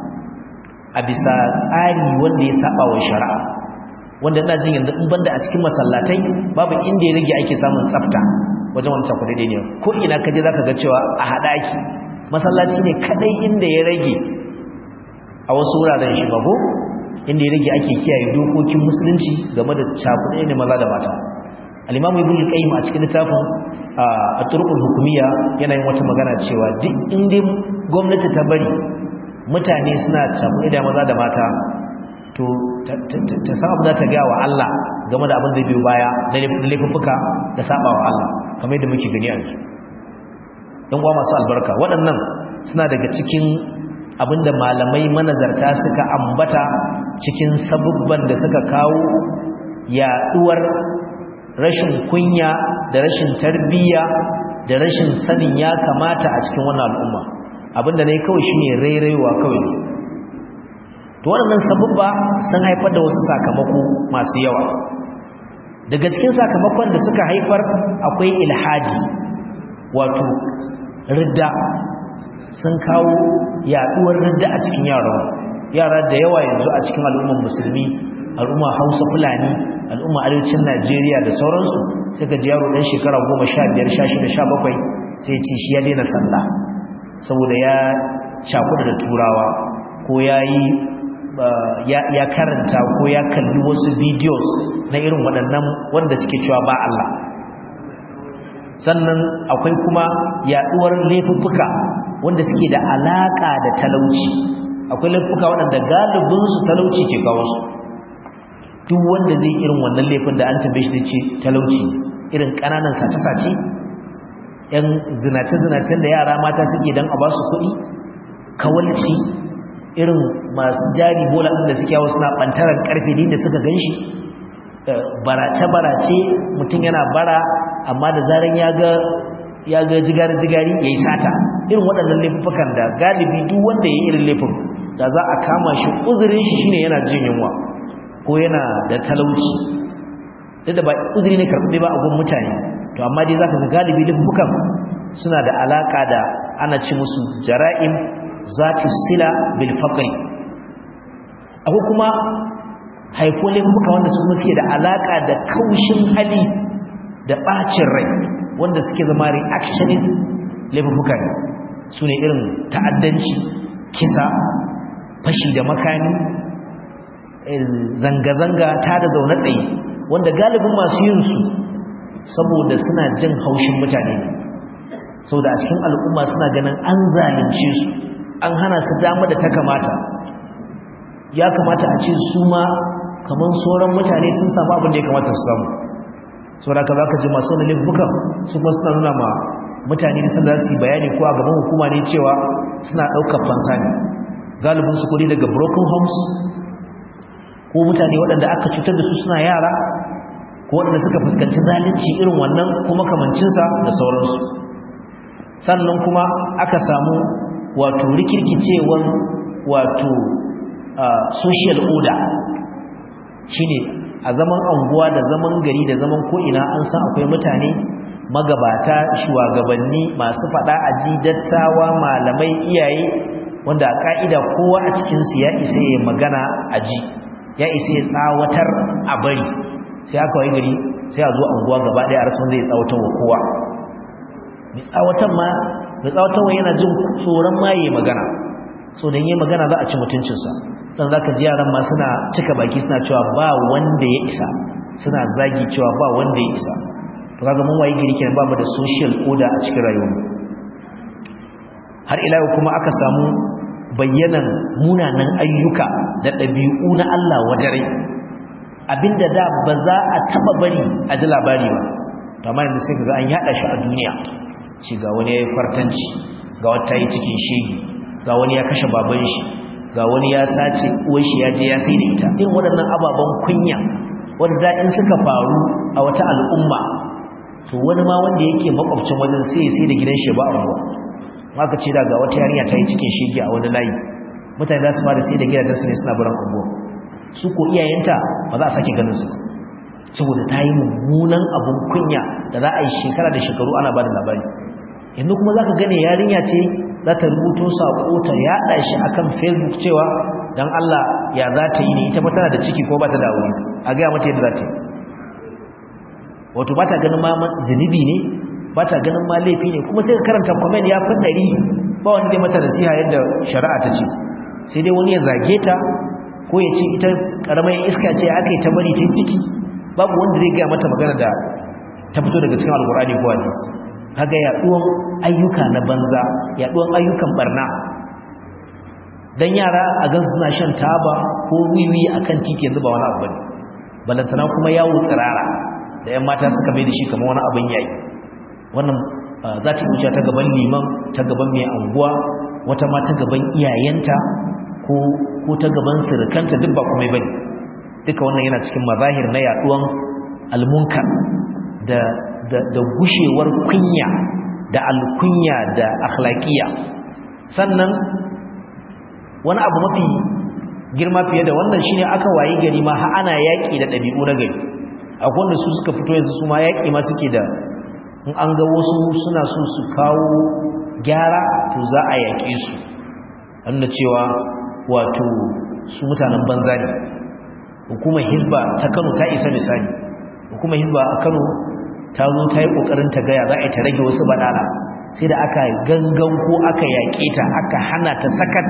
a bisa tsari wanda ya saba wa shari'a wanda ina jin yanzu in banda a cikin masallatai babu inda ya rage ake samun tsafta wajen wancan kudi ne ko ina kaje zaka ga cewa a hada ake masallaci ne kadai inda ya rage a wasu wuraren shi bago inda ya rage ake kiyaye dokokin musulunci game da cakuɗe ne maza da mata al-imamu ibn al-qayyim a cikin littafin at-turuqul hukumiyya yana yin wata magana cewa duk inda gwamnati ta bari mutane suna cakuɗe da maza da mata to ta san abu za ta gaya wa Allah game da abin da biyu baya na laifuffuka da saba wa Allah kamar yadda muke gani a yanzu ɗan uwa masu albarka waɗannan suna daga cikin abin da malamai manazarta suka ambata cikin sabubban da suka kawo yaɗuwar rashin kunya da rashin tarbiyya da rashin sanin ya kamata a cikin wannan al'umma abinda ne kawai shine rairaiwa kawai to waɗannan sabubba sun haifar da wasu sakamako masu yawa daga cikin sakamakon da suka haifar akwai ilhadi wato ridda sun kawo yaduwar ridda a cikin yaran yara da yawa yanzu a cikin al'ummar musulmi al'umma hausa fulani al'umma arewacin najeriya da sauransu sai ka ji yaro ɗan shekara goma sha biyar sha shida sha bakwai sai ce shi ya daina sallah saboda ya cakuda da turawa ko ya yi ya karanta ko ya kalli wasu videos na irin waɗannan wanda suke cewa ba Allah sannan akwai kuma yaɗuwar laifuffuka wanda suke da alaƙa da talauci akwai laifuka waɗanda galibinsu talauci ke kawo su duk wanda zai irin wannan laifin da an tambaye shi ce talauci irin ƙananan sace-sace ‘yan zinace-zinacen da yara mata suke don a ba su kuɗi kawalci irin masu jari bola da suke yawo suna bantaran karfe da suka ganshi barace-barace mutum yana bara amma da zaran ya ga ya ga jigari-jigari ya yi sata irin waɗannan laifukan da galibi duk wanda ya yi irin laifin da za a kama shi uzurin shi shine yana jin yunwa ko yana da talauci duk da ba uzuri ne karɓi ba a gun mutane to amma dai za ka ga galibi laifukan suna da alaƙa da ana ci musu jara'im zati sila bil faqri akwai kuma haifo laifuka wanda su kuma suke da alaka da kaushin hali da bacin rai wanda suke zama reactionist laifuka ne su ne irin ta'addanci kisa fashi da makami zanga-zanga ta da zaune tsaye wanda galibin masu yin su saboda suna jin haushin mutane ne saboda a cikin al'umma suna ganin an zalunce su an hana su dama da ta kamata ya kamata a ce su ma kamar sauran mutane sun samu abin da ya kamata su samu saboda ka za ka ji masu wani laifukan su kuma suna nuna ma mutane da sun za su yi bayani ko a gaban hukuma ne cewa suna ɗaukar fansa ne galibin su kudi daga broken homes ko mutane waɗanda aka cutar da su suna yara ko waɗanda suka fuskanci zalunci irin wannan ko makamancinsa da sauransu sannan kuma aka samu wato rikirkicewar wato social order shine a zaman anguwa da zaman gari da zaman ko'ina an san akwai mutane magabata shugabanni masu fada aji dattawa malamai iyaye wanda a ka'ida kowa a cikinsu ya isa ya magana aji ya isa ya tsawatar a bari sai aka wai gari sai a zo anguwa gaba ɗaya a rasu wanda ya tsawatar wa kowa mai tsawatan ma mai tsawatarwa yana jin tsoron maye magana so da yi magana za a ci mutuncinsa san za ka ji yaran ma suna cika baki suna cewa ba wanda ya isa suna zagi cewa ba wanda ya isa to kaga mun waye gari kenan ba mu da social order a cikin rayuwar har ila yau kuma aka samu bayyanan munanan ayyuka da ɗabi'u na Allah wadare abinda da ba za a taba bari a ji labari ba to amma yanzu sai kaga an yada shi a duniya ci ga wani yayi fartanci ga wata yi cikin shege ga wani ya kashe baban shi ga wani ya sace uwar shi ya je ya sai da ita irin waɗannan ababen kunya wanda in suka faru a wata al'umma to wani ma wanda yake makwabcin wajen sai sai da gidan shi ba a ruwa maka ce daga wata yarinya ta yi cikin shege a wani layi mutane za su fara sai da gidajen su ne suna barin unguwa su ko iyayenta ba za a sake ganin su saboda ta yi mummunan abun kunya da za a yi shekara da shekaru ana ba da labari yanzu kuma za ka gane yarinya ce za ta rubuto saƙo ta yaɗa shi a kan facebook cewa don allah ya za ta yi ne ita tana da ciki ko ba ta da wuri a gaya mata yadda za ta yi wato ba ta ganin ma zunubi ne ba ta ganin ma laifi ne kuma sai ka karanta kwamen ya fi ɗari ba wani dai mata nasiha yadda shari'a ta ce sai dai wani ya zage ta ko ya ce ita ƙaramar iska ce aka yi ta bari ta ciki babu wanda zai gaya mata magana da ta fito daga cikin alkur'ani ko hadisi kaga yaduwan ayyuka na banza yaduwan ayyukan barna dan yara a gan suna shan taba ko wiwi akan titi yanzu ba wani abu bane balantana kuma yawo tsirara da yan mata suka mai da shi kamar wani abin yayi wannan za ta wuce ta gaban liman ta gaban mai anguwa wata ma ta gaban iyayenta ko ko ta gaban sirikanta duk ba kuma bane duka wannan yana cikin mazahir na yaduwan almunkar da da, da gushewar kunya da alkunya da akhlaqiya sannan wani abu mafi girma fiye da wannan shine aka wayi gari ma ha ana yaki da dabi'u na gari akwai wanda su suka fito yanzu su ma yaki ma suke da in an ga wasu suna so su kawo gyara to za a yaƙe su wanda cewa wato su mutanen banza ne hukumar hizba ta kano ta isa misali hukumar hizba a kano ta zo ta yi ƙoƙarin ta gaya za a yi ta rage wasu baɗala sai da aka gangan ko aka yaƙe ta aka hana ta sakat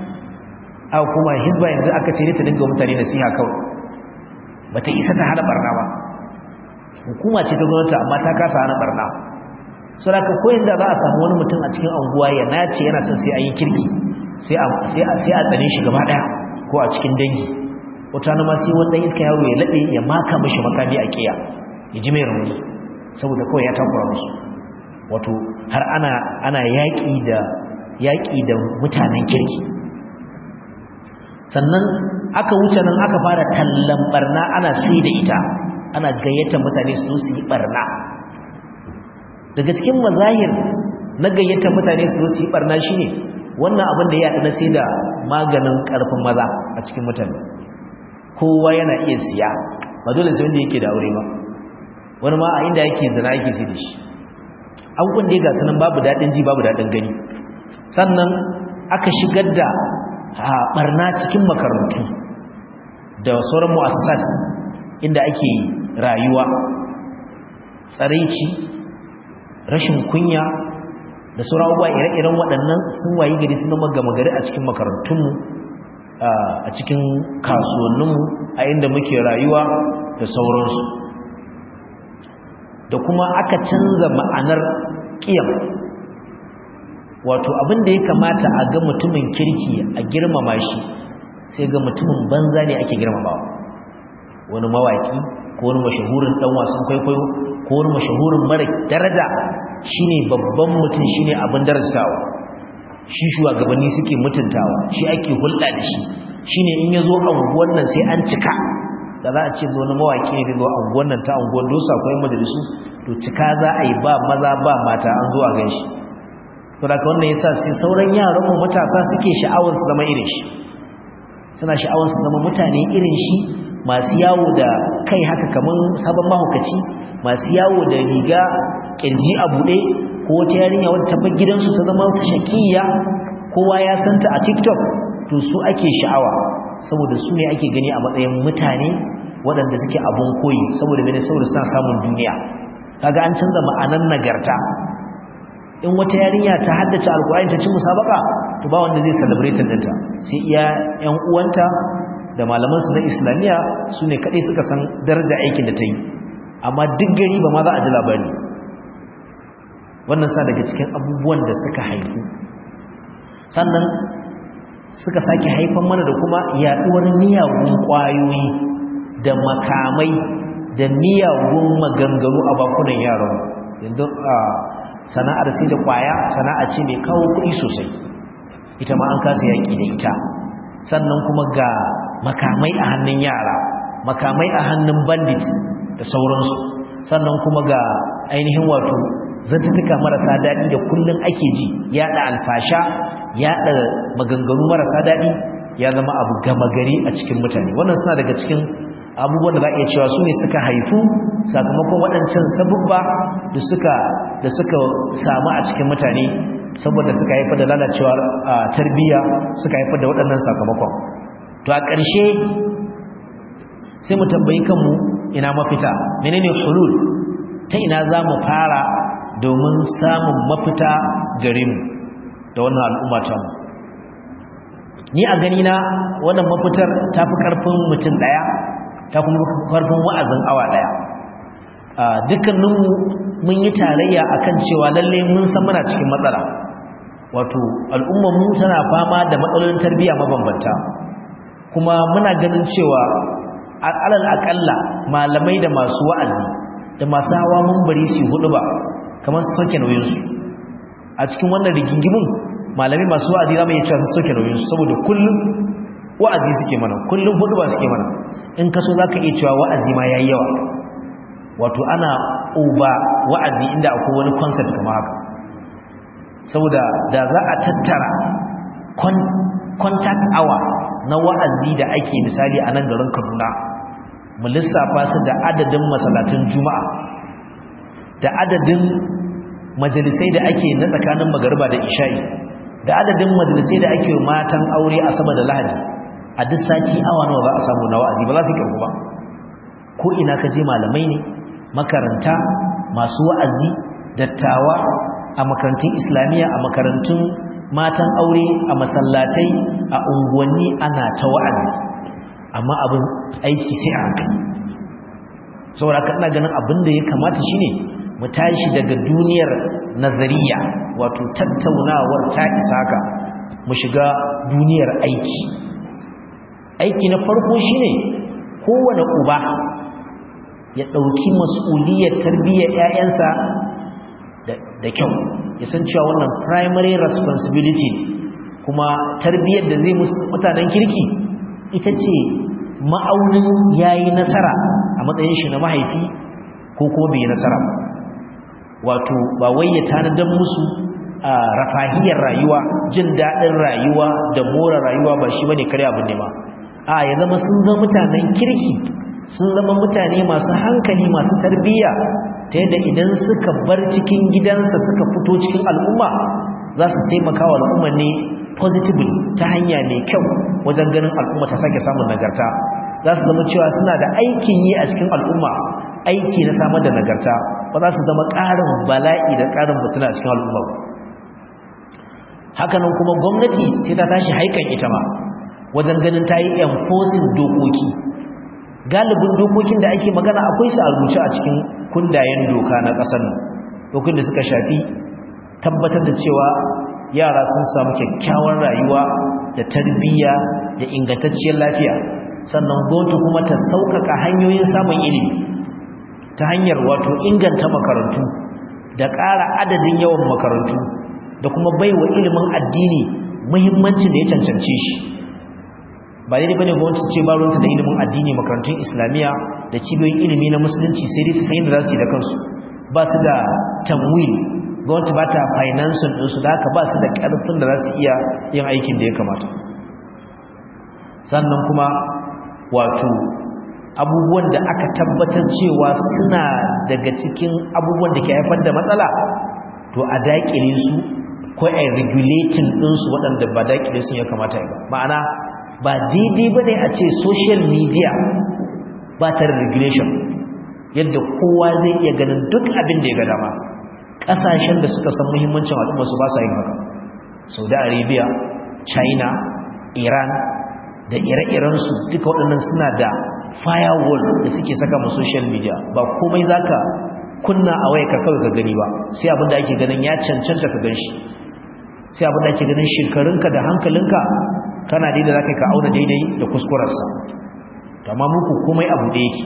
a hukumar hizba yanzu aka ce ne ta dinga mutane nasiha kawai ba ta isa ta hana barna ba hukuma ce ta gwamnati amma ta kasa hana barna saboda ko inda za a samu wani mutum a cikin anguwa ya nace yana son sai an yi kirki sai a sai a sai a tsane shi gaba daya ko a cikin dangi wata na ma sai wanda iska yaro ya lade ya maka mishi makami a kiya ya ji mai rauni saboda kawai ya takura musu wato har ana ana yaki da yaki da mutanen kirki sannan aka wuce nan aka fara tallan barna ana sai da ita ana gayyata mutane su su yi barna daga cikin mazahir na gayyata mutane su su yi barna shine wannan abin da ya haɗu na sai da maganin ƙarfin maza a cikin mutane kowa yana iya siya ba dole sai wanda yake da aure ba wani ma a inda yake zina yake sai da shi abubuwan da ya gasa nan babu daɗin ji babu daɗin gani sannan aka shigar da barna cikin makarantu da sauran mu'assasat inda ake rayuwa tsaraici rashin kunya da sauran abubuwa ire-iren waɗannan sun wayi gari sun zama gama gari a cikin makarantunmu a cikin kasuwanninmu a inda muke rayuwa da sauransu da kuma aka canza ma'anar ƙiyam wato abin da ya kamata a ga mutumin kirki a girmama shi sai ga mutumin banza ne ake girmamawa wani mawaki ko wani mashahurin dan wasan kwaikwayo ko wani mashahurin mara daraja shine babban mutum shine abin darajawa shi shugabanni suke mutuntawa shi ake hulɗa da shi shine in yazo anguwan nan sai an cika da za a ce zo na mawaki ne zo anguwan nan ta anguwan dosa akwai majalisu to cika za a yi ba maza ba mata an zo a ganshi to da wannan yasa sai sauran yaran mu matasa suke sha'awar su zama irin shi suna sha'awar su zama mutane irin shi masu yawo da kai haka kaman sabon mahaukaci masu yawo da riga kirji a bude ko wata yarinya wadda ta bar gidansu ta zama ta shakiya kowa ya santa a TikTok to su ake sha'awa saboda su ne ake gani a matsayin mutane waɗanda suke abun koyi saboda mene saboda suna samun duniya kaga an canza ma'anan nagarta in wata yarinya ta haddace alkur'ani ta ci musabaka to ba wanda zai celebrate ɗinta sai iya ƴan uwanta da malaman su na islamiya su ne kaɗai suka san daraja aikin da ta yi amma duk gari ba ma za a ji labari wannan sa daga cikin abubuwan da suka haifu sannan suka sake haifan mana da kuma yaɗuwar miyagun ƙwayoyi da makamai da miyagun maganganu a bakunan yaran yanzu a sana'ar sai da kwaya sana'a ce mai kawo kuɗi sosai ita ma an kasa yaƙi da ita sannan kuma ga makamai a hannun yara makamai a hannun bandits da sauransu sannan kuma ga ainihin wato zantuka marasa daɗi da kullum ake ji yaɗa alfasha yaɗa maganganu marasa daɗi ya zama abu gama gari a cikin mutane wannan suna daga cikin abubuwan da za a iya cewa su ne suka haifu sakamakon waɗancan sabubba da suka da suka samu a cikin mutane saboda suka haifar da lalacewar tarbiyya suka haifar da waɗannan sakamakon to a ƙarshe sai mu tambayi kanmu ina mafita menene hulul ta ina za mu fara domin samun mafita gare mu da wannan al'umma ta mu ni a gani na wannan mafitar ta fi ƙarfin mutum ɗaya ta kuma karfin wa'azin awa daya dukkaninmu mun yi tarayya akan cewa lalle mun san muna cikin matsala wato al'ummar mu tana fama da matsalolin tarbiyya mabambanta kuma muna ganin cewa alal akalla malamai da masu wa'azi da masu hawa mun bari su hudu ba kamar su sauke nauyinsu a cikin wannan rigingimin malamai masu wa'azi za mu iya cewa su sauke nauyinsu saboda kullum wa'azi suke mana kullum hudu ba suke mana in kaso za ka iya cewa wa'azi ma ya yi yawa wato ana uba wa'azi inda akwai wani concept kama haka saboda da za a tattara contact hour na wa'azi da ake misali a nan garin kaduna mu lissafa su da adadin masalatun juma'a da adadin majalisai da ake na tsakanin magariba da isha'i da adadin majalisai da ake matan aure a sama da lahadi a duk sati awa nawa za a samu na wa'azi ba za su kirku ba ko ina ka je malamai ne makaranta masu wa'azi dattawa a makarantun islamiyya a makarantun matan aure a masallatai a unguwanni ana ta wa'azi amma abin aiki sai a hankali saboda haka ina ganin abin da ya kamata shine mu tashi daga duniyar nazariya wato tattaunawar ta isa haka mu shiga duniyar aiki aiki na farko shine kowane uba ya ɗauki mas'uliyar tarbiyyar 'ya'yansa da kyau ya san cewa wannan primary responsibility kuma tarbiyyar da zai musu mutanen kirki ita ce ma'aunin yayi nasara a matsayin shi na mahaifi ko kuma bai nasara wato ba wai ya tanadar musu a rafahiyar rayuwa jin daɗin rayuwa da more rayuwa ba shi bane kare abin ne ma a ya zama sun zama mutanen kirki sun zama mutane masu hankali masu tarbiyya ta yadda idan suka bar cikin gidansa suka fito cikin al'umma za su taimaka wa al'umma ne positively ta hanya mai kyau wajen ganin al'umma ta sake samun nagarta za su zama cewa suna da aikin yi a cikin al'umma aiki na samar da nagarta ba za su zama ƙarin bala'i da ƙarin mutuna a cikin al'umma hakanan kuma gwamnati sai ta tashi haikan ita ma wajen ganin ta yi enforcing dokoki galibin dokokin da ake magana akwai su a rubuce a cikin kundayen doka na ƙasar nan dokokin da suka shafi tabbatar da cewa yara sun samu kyakkyawar rayuwa da tarbiyya da ingantacciyar lafiya sannan gwamnati kuma ta sauƙaƙa hanyoyin samun ilimi ta hanyar wato inganta makarantu da ƙara adadin yawan makarantu da kuma baiwa ilimin addini muhimmancin da ya cancance shi ba daidai bane gwamnati ce ba ruwanta da ilimin addini makarantun islamiyya da cibiyoyin ilimi na musulunci sai dai su san yadda za su yi da kansu ba su da tamwil gwamnati ba ta finansin ɗinsu da haka ba su da ƙarfin da za su iya yin aikin da ya kamata sannan kuma wato abubuwan da aka tabbatar cewa suna daga cikin abubuwan da ke haifar da matsala to a daƙile su ko a regulating ɗinsu waɗanda ba daƙile sun ya kamata ba ma'ana ba daidai ba ne a ce social media ba ta regulation yadda kowa zai iya ganin duk abin da ya ga dama ƙasashen da suka san muhimmancin al'umma su ba sa yin haka saudi arabia china iran da ire-irensu duka waɗannan suna da firewall da suke saka ma social media ba komai zaka kunna a waya ka kawai ka gani ba sai abin da ake ganin ya cancanta ka gan shi sai abin da ake ganin shekarunka da hankalinka kana daidai zaka ka auna daidai da kuskurarsa amma muku komai abu da yake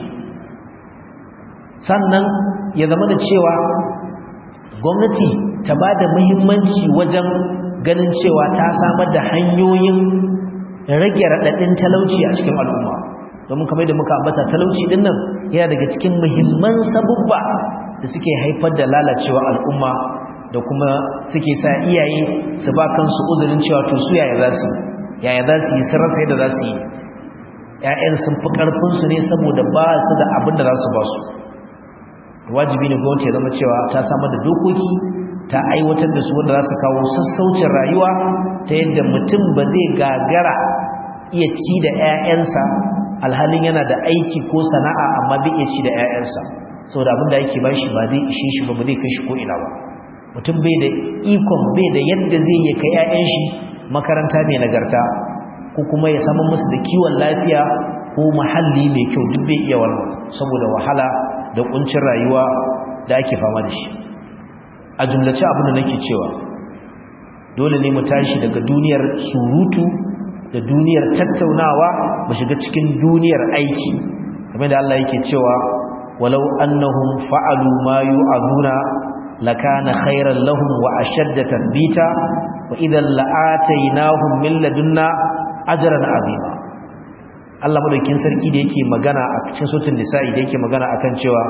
sannan ya zama da cewa gwamnati ta ba da muhimmanci wajen ganin cewa ta samar da hanyoyin rage raɗaɗin talauci a cikin al'umma domin kamar da muka ambata talauci din nan yana daga cikin muhimman sabubba da suke haifar da lalacewa al'umma da kuma suke sa iyaye su ba kansu uzurin cewa to su yaya za su yaya za su yi sun rasa yadda za su yi ‘ya'yan sun fi ƙarfinsu ne saboda ba su da abin da za su ba su wajibi ne gwamnati ya zama cewa ta samar da dokoki ta aiwatar da su wanda za su kawo sassaucin rayuwa ta yadda mutum ba zai gagara iya ci da 'ya'yansa alhalin yana da aiki ko sana'a amma bai iya ci da 'ya'yansa saboda abin da yake ba shi ba zai ishe shi ba ba zai kai shi ko ina ba mutum bai da ikon bai da yadda zai yi kai 'ya'yan shi makaranta mai nagarta ko kuma ya samu musu da kiwon lafiya ko muhalli mai kyau duk bai iya wannan saboda wahala da kuncin rayuwa da ake fama da shi a jumlace abin da nake cewa dole ne mu tashi daga duniyar surutu da duniyar tattaunawa mu shiga cikin duniyar aiki kamar da Allah yake cewa walau annahum fa'alu ma yu'azuna lakana khairan lahum wa ashadda tathbita wa idan la'atainahum min ladunna ajran azima Allah madaukin sarki da yake magana a cikin suratul nisa'i da yake magana akan cewa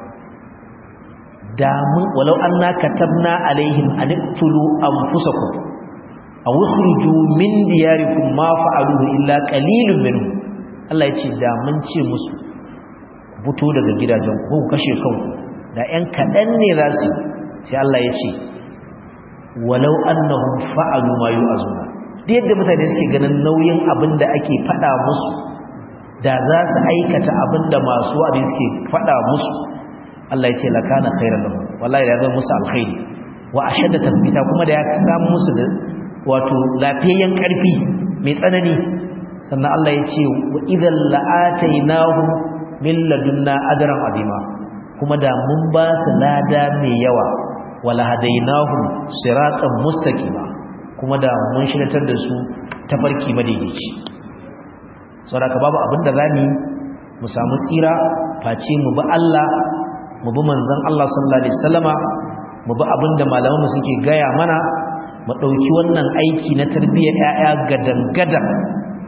da mun walau anna katabna alaihim an iqtulu anfusakum aw ukhruju min diyarikum ma fa'aluhu illa qalilun minhum Allah yace da mun ce musu fito daga gidajen ku kashe kanku da ƴan kadan ne za su sai Allah yace walau annahum fa'alu ma yu'azuna da yadda mutane suke ganin nauyin abin da ake faɗa musu da za su aikata abin da masu wa'adi suke faɗa musu Allah ya ce lakana khairan lahum wallahi ya zama musu alkhairi wa ashadda tabbita kuma da ya samu musu da wato lafiyayyen karfi mai tsanani sannan Allah ya ce wa idan la'atainahum min ladunna ajran azima kuma da mun ba su lada mai yawa wala hadainahum siratan mustaqima kuma da mun shiratar da su tafarki madaidaici saboda babu abin da zamu mu samu tsira face mu bi Allah mu bi manzon Allah sallallahu alaihi wasallama mu bi abinda malaman mu suke gaya mana mu dauki wannan aiki na tarbiyyar yaya gadan gadan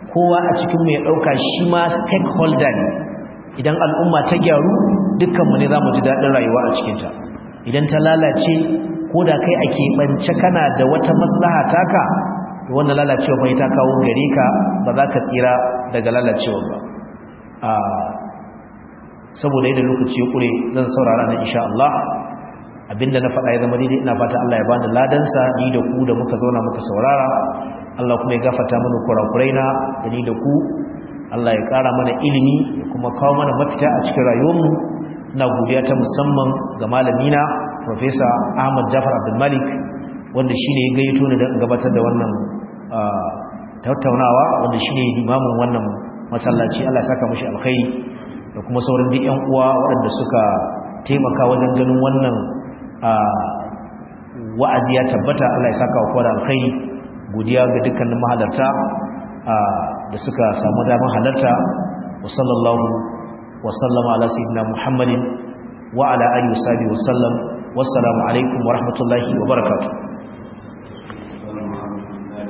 kowa a cikin mu ya dauka shi ma stakeholder ne idan al'umma ta gyaru dukkanmu ne zamu ji dadin rayuwa a cikin ta idan ta lalace ko da kai ake bance kana da wata maslaha taka wannan lalacewa bai ta kawo gare ka ba za ka tsira daga lalacewa ba a saboda yadda lokaci ya kure zan saurara na insha Allah abinda na faɗa ya zama daidai ina fata Allah ya bani ladansa ni da ku da muka zauna muka saurara Allah kuma ya gafarta mana kurakurai na da ni da ku Allah ya ƙara mana ilimi ya kuma kawo mana mafita a cikin rayuwarmu ina godiya ta musamman ga malamina Professor Ahmad Jafar Abdul Malik wanda shine ya gayyato ni don gabatar da wannan tattaunawa wanda shine limamin wannan masallaci Allah ya saka mishi alkhairi da kuma sauran duk ƴan uwa waɗanda suka taimaka wajen ganin wannan wa'azi ya tabbata Allah ya saka wa kowa da alkhairi godiya ga dukkanin mahalarta da suka samu damar halarta wa sallallahu wa sallama ala sayyidina Muhammadin wa ala alihi wa sahbihi wa sallam wassalamu alaikum wa rahmatullahi wa barakatuh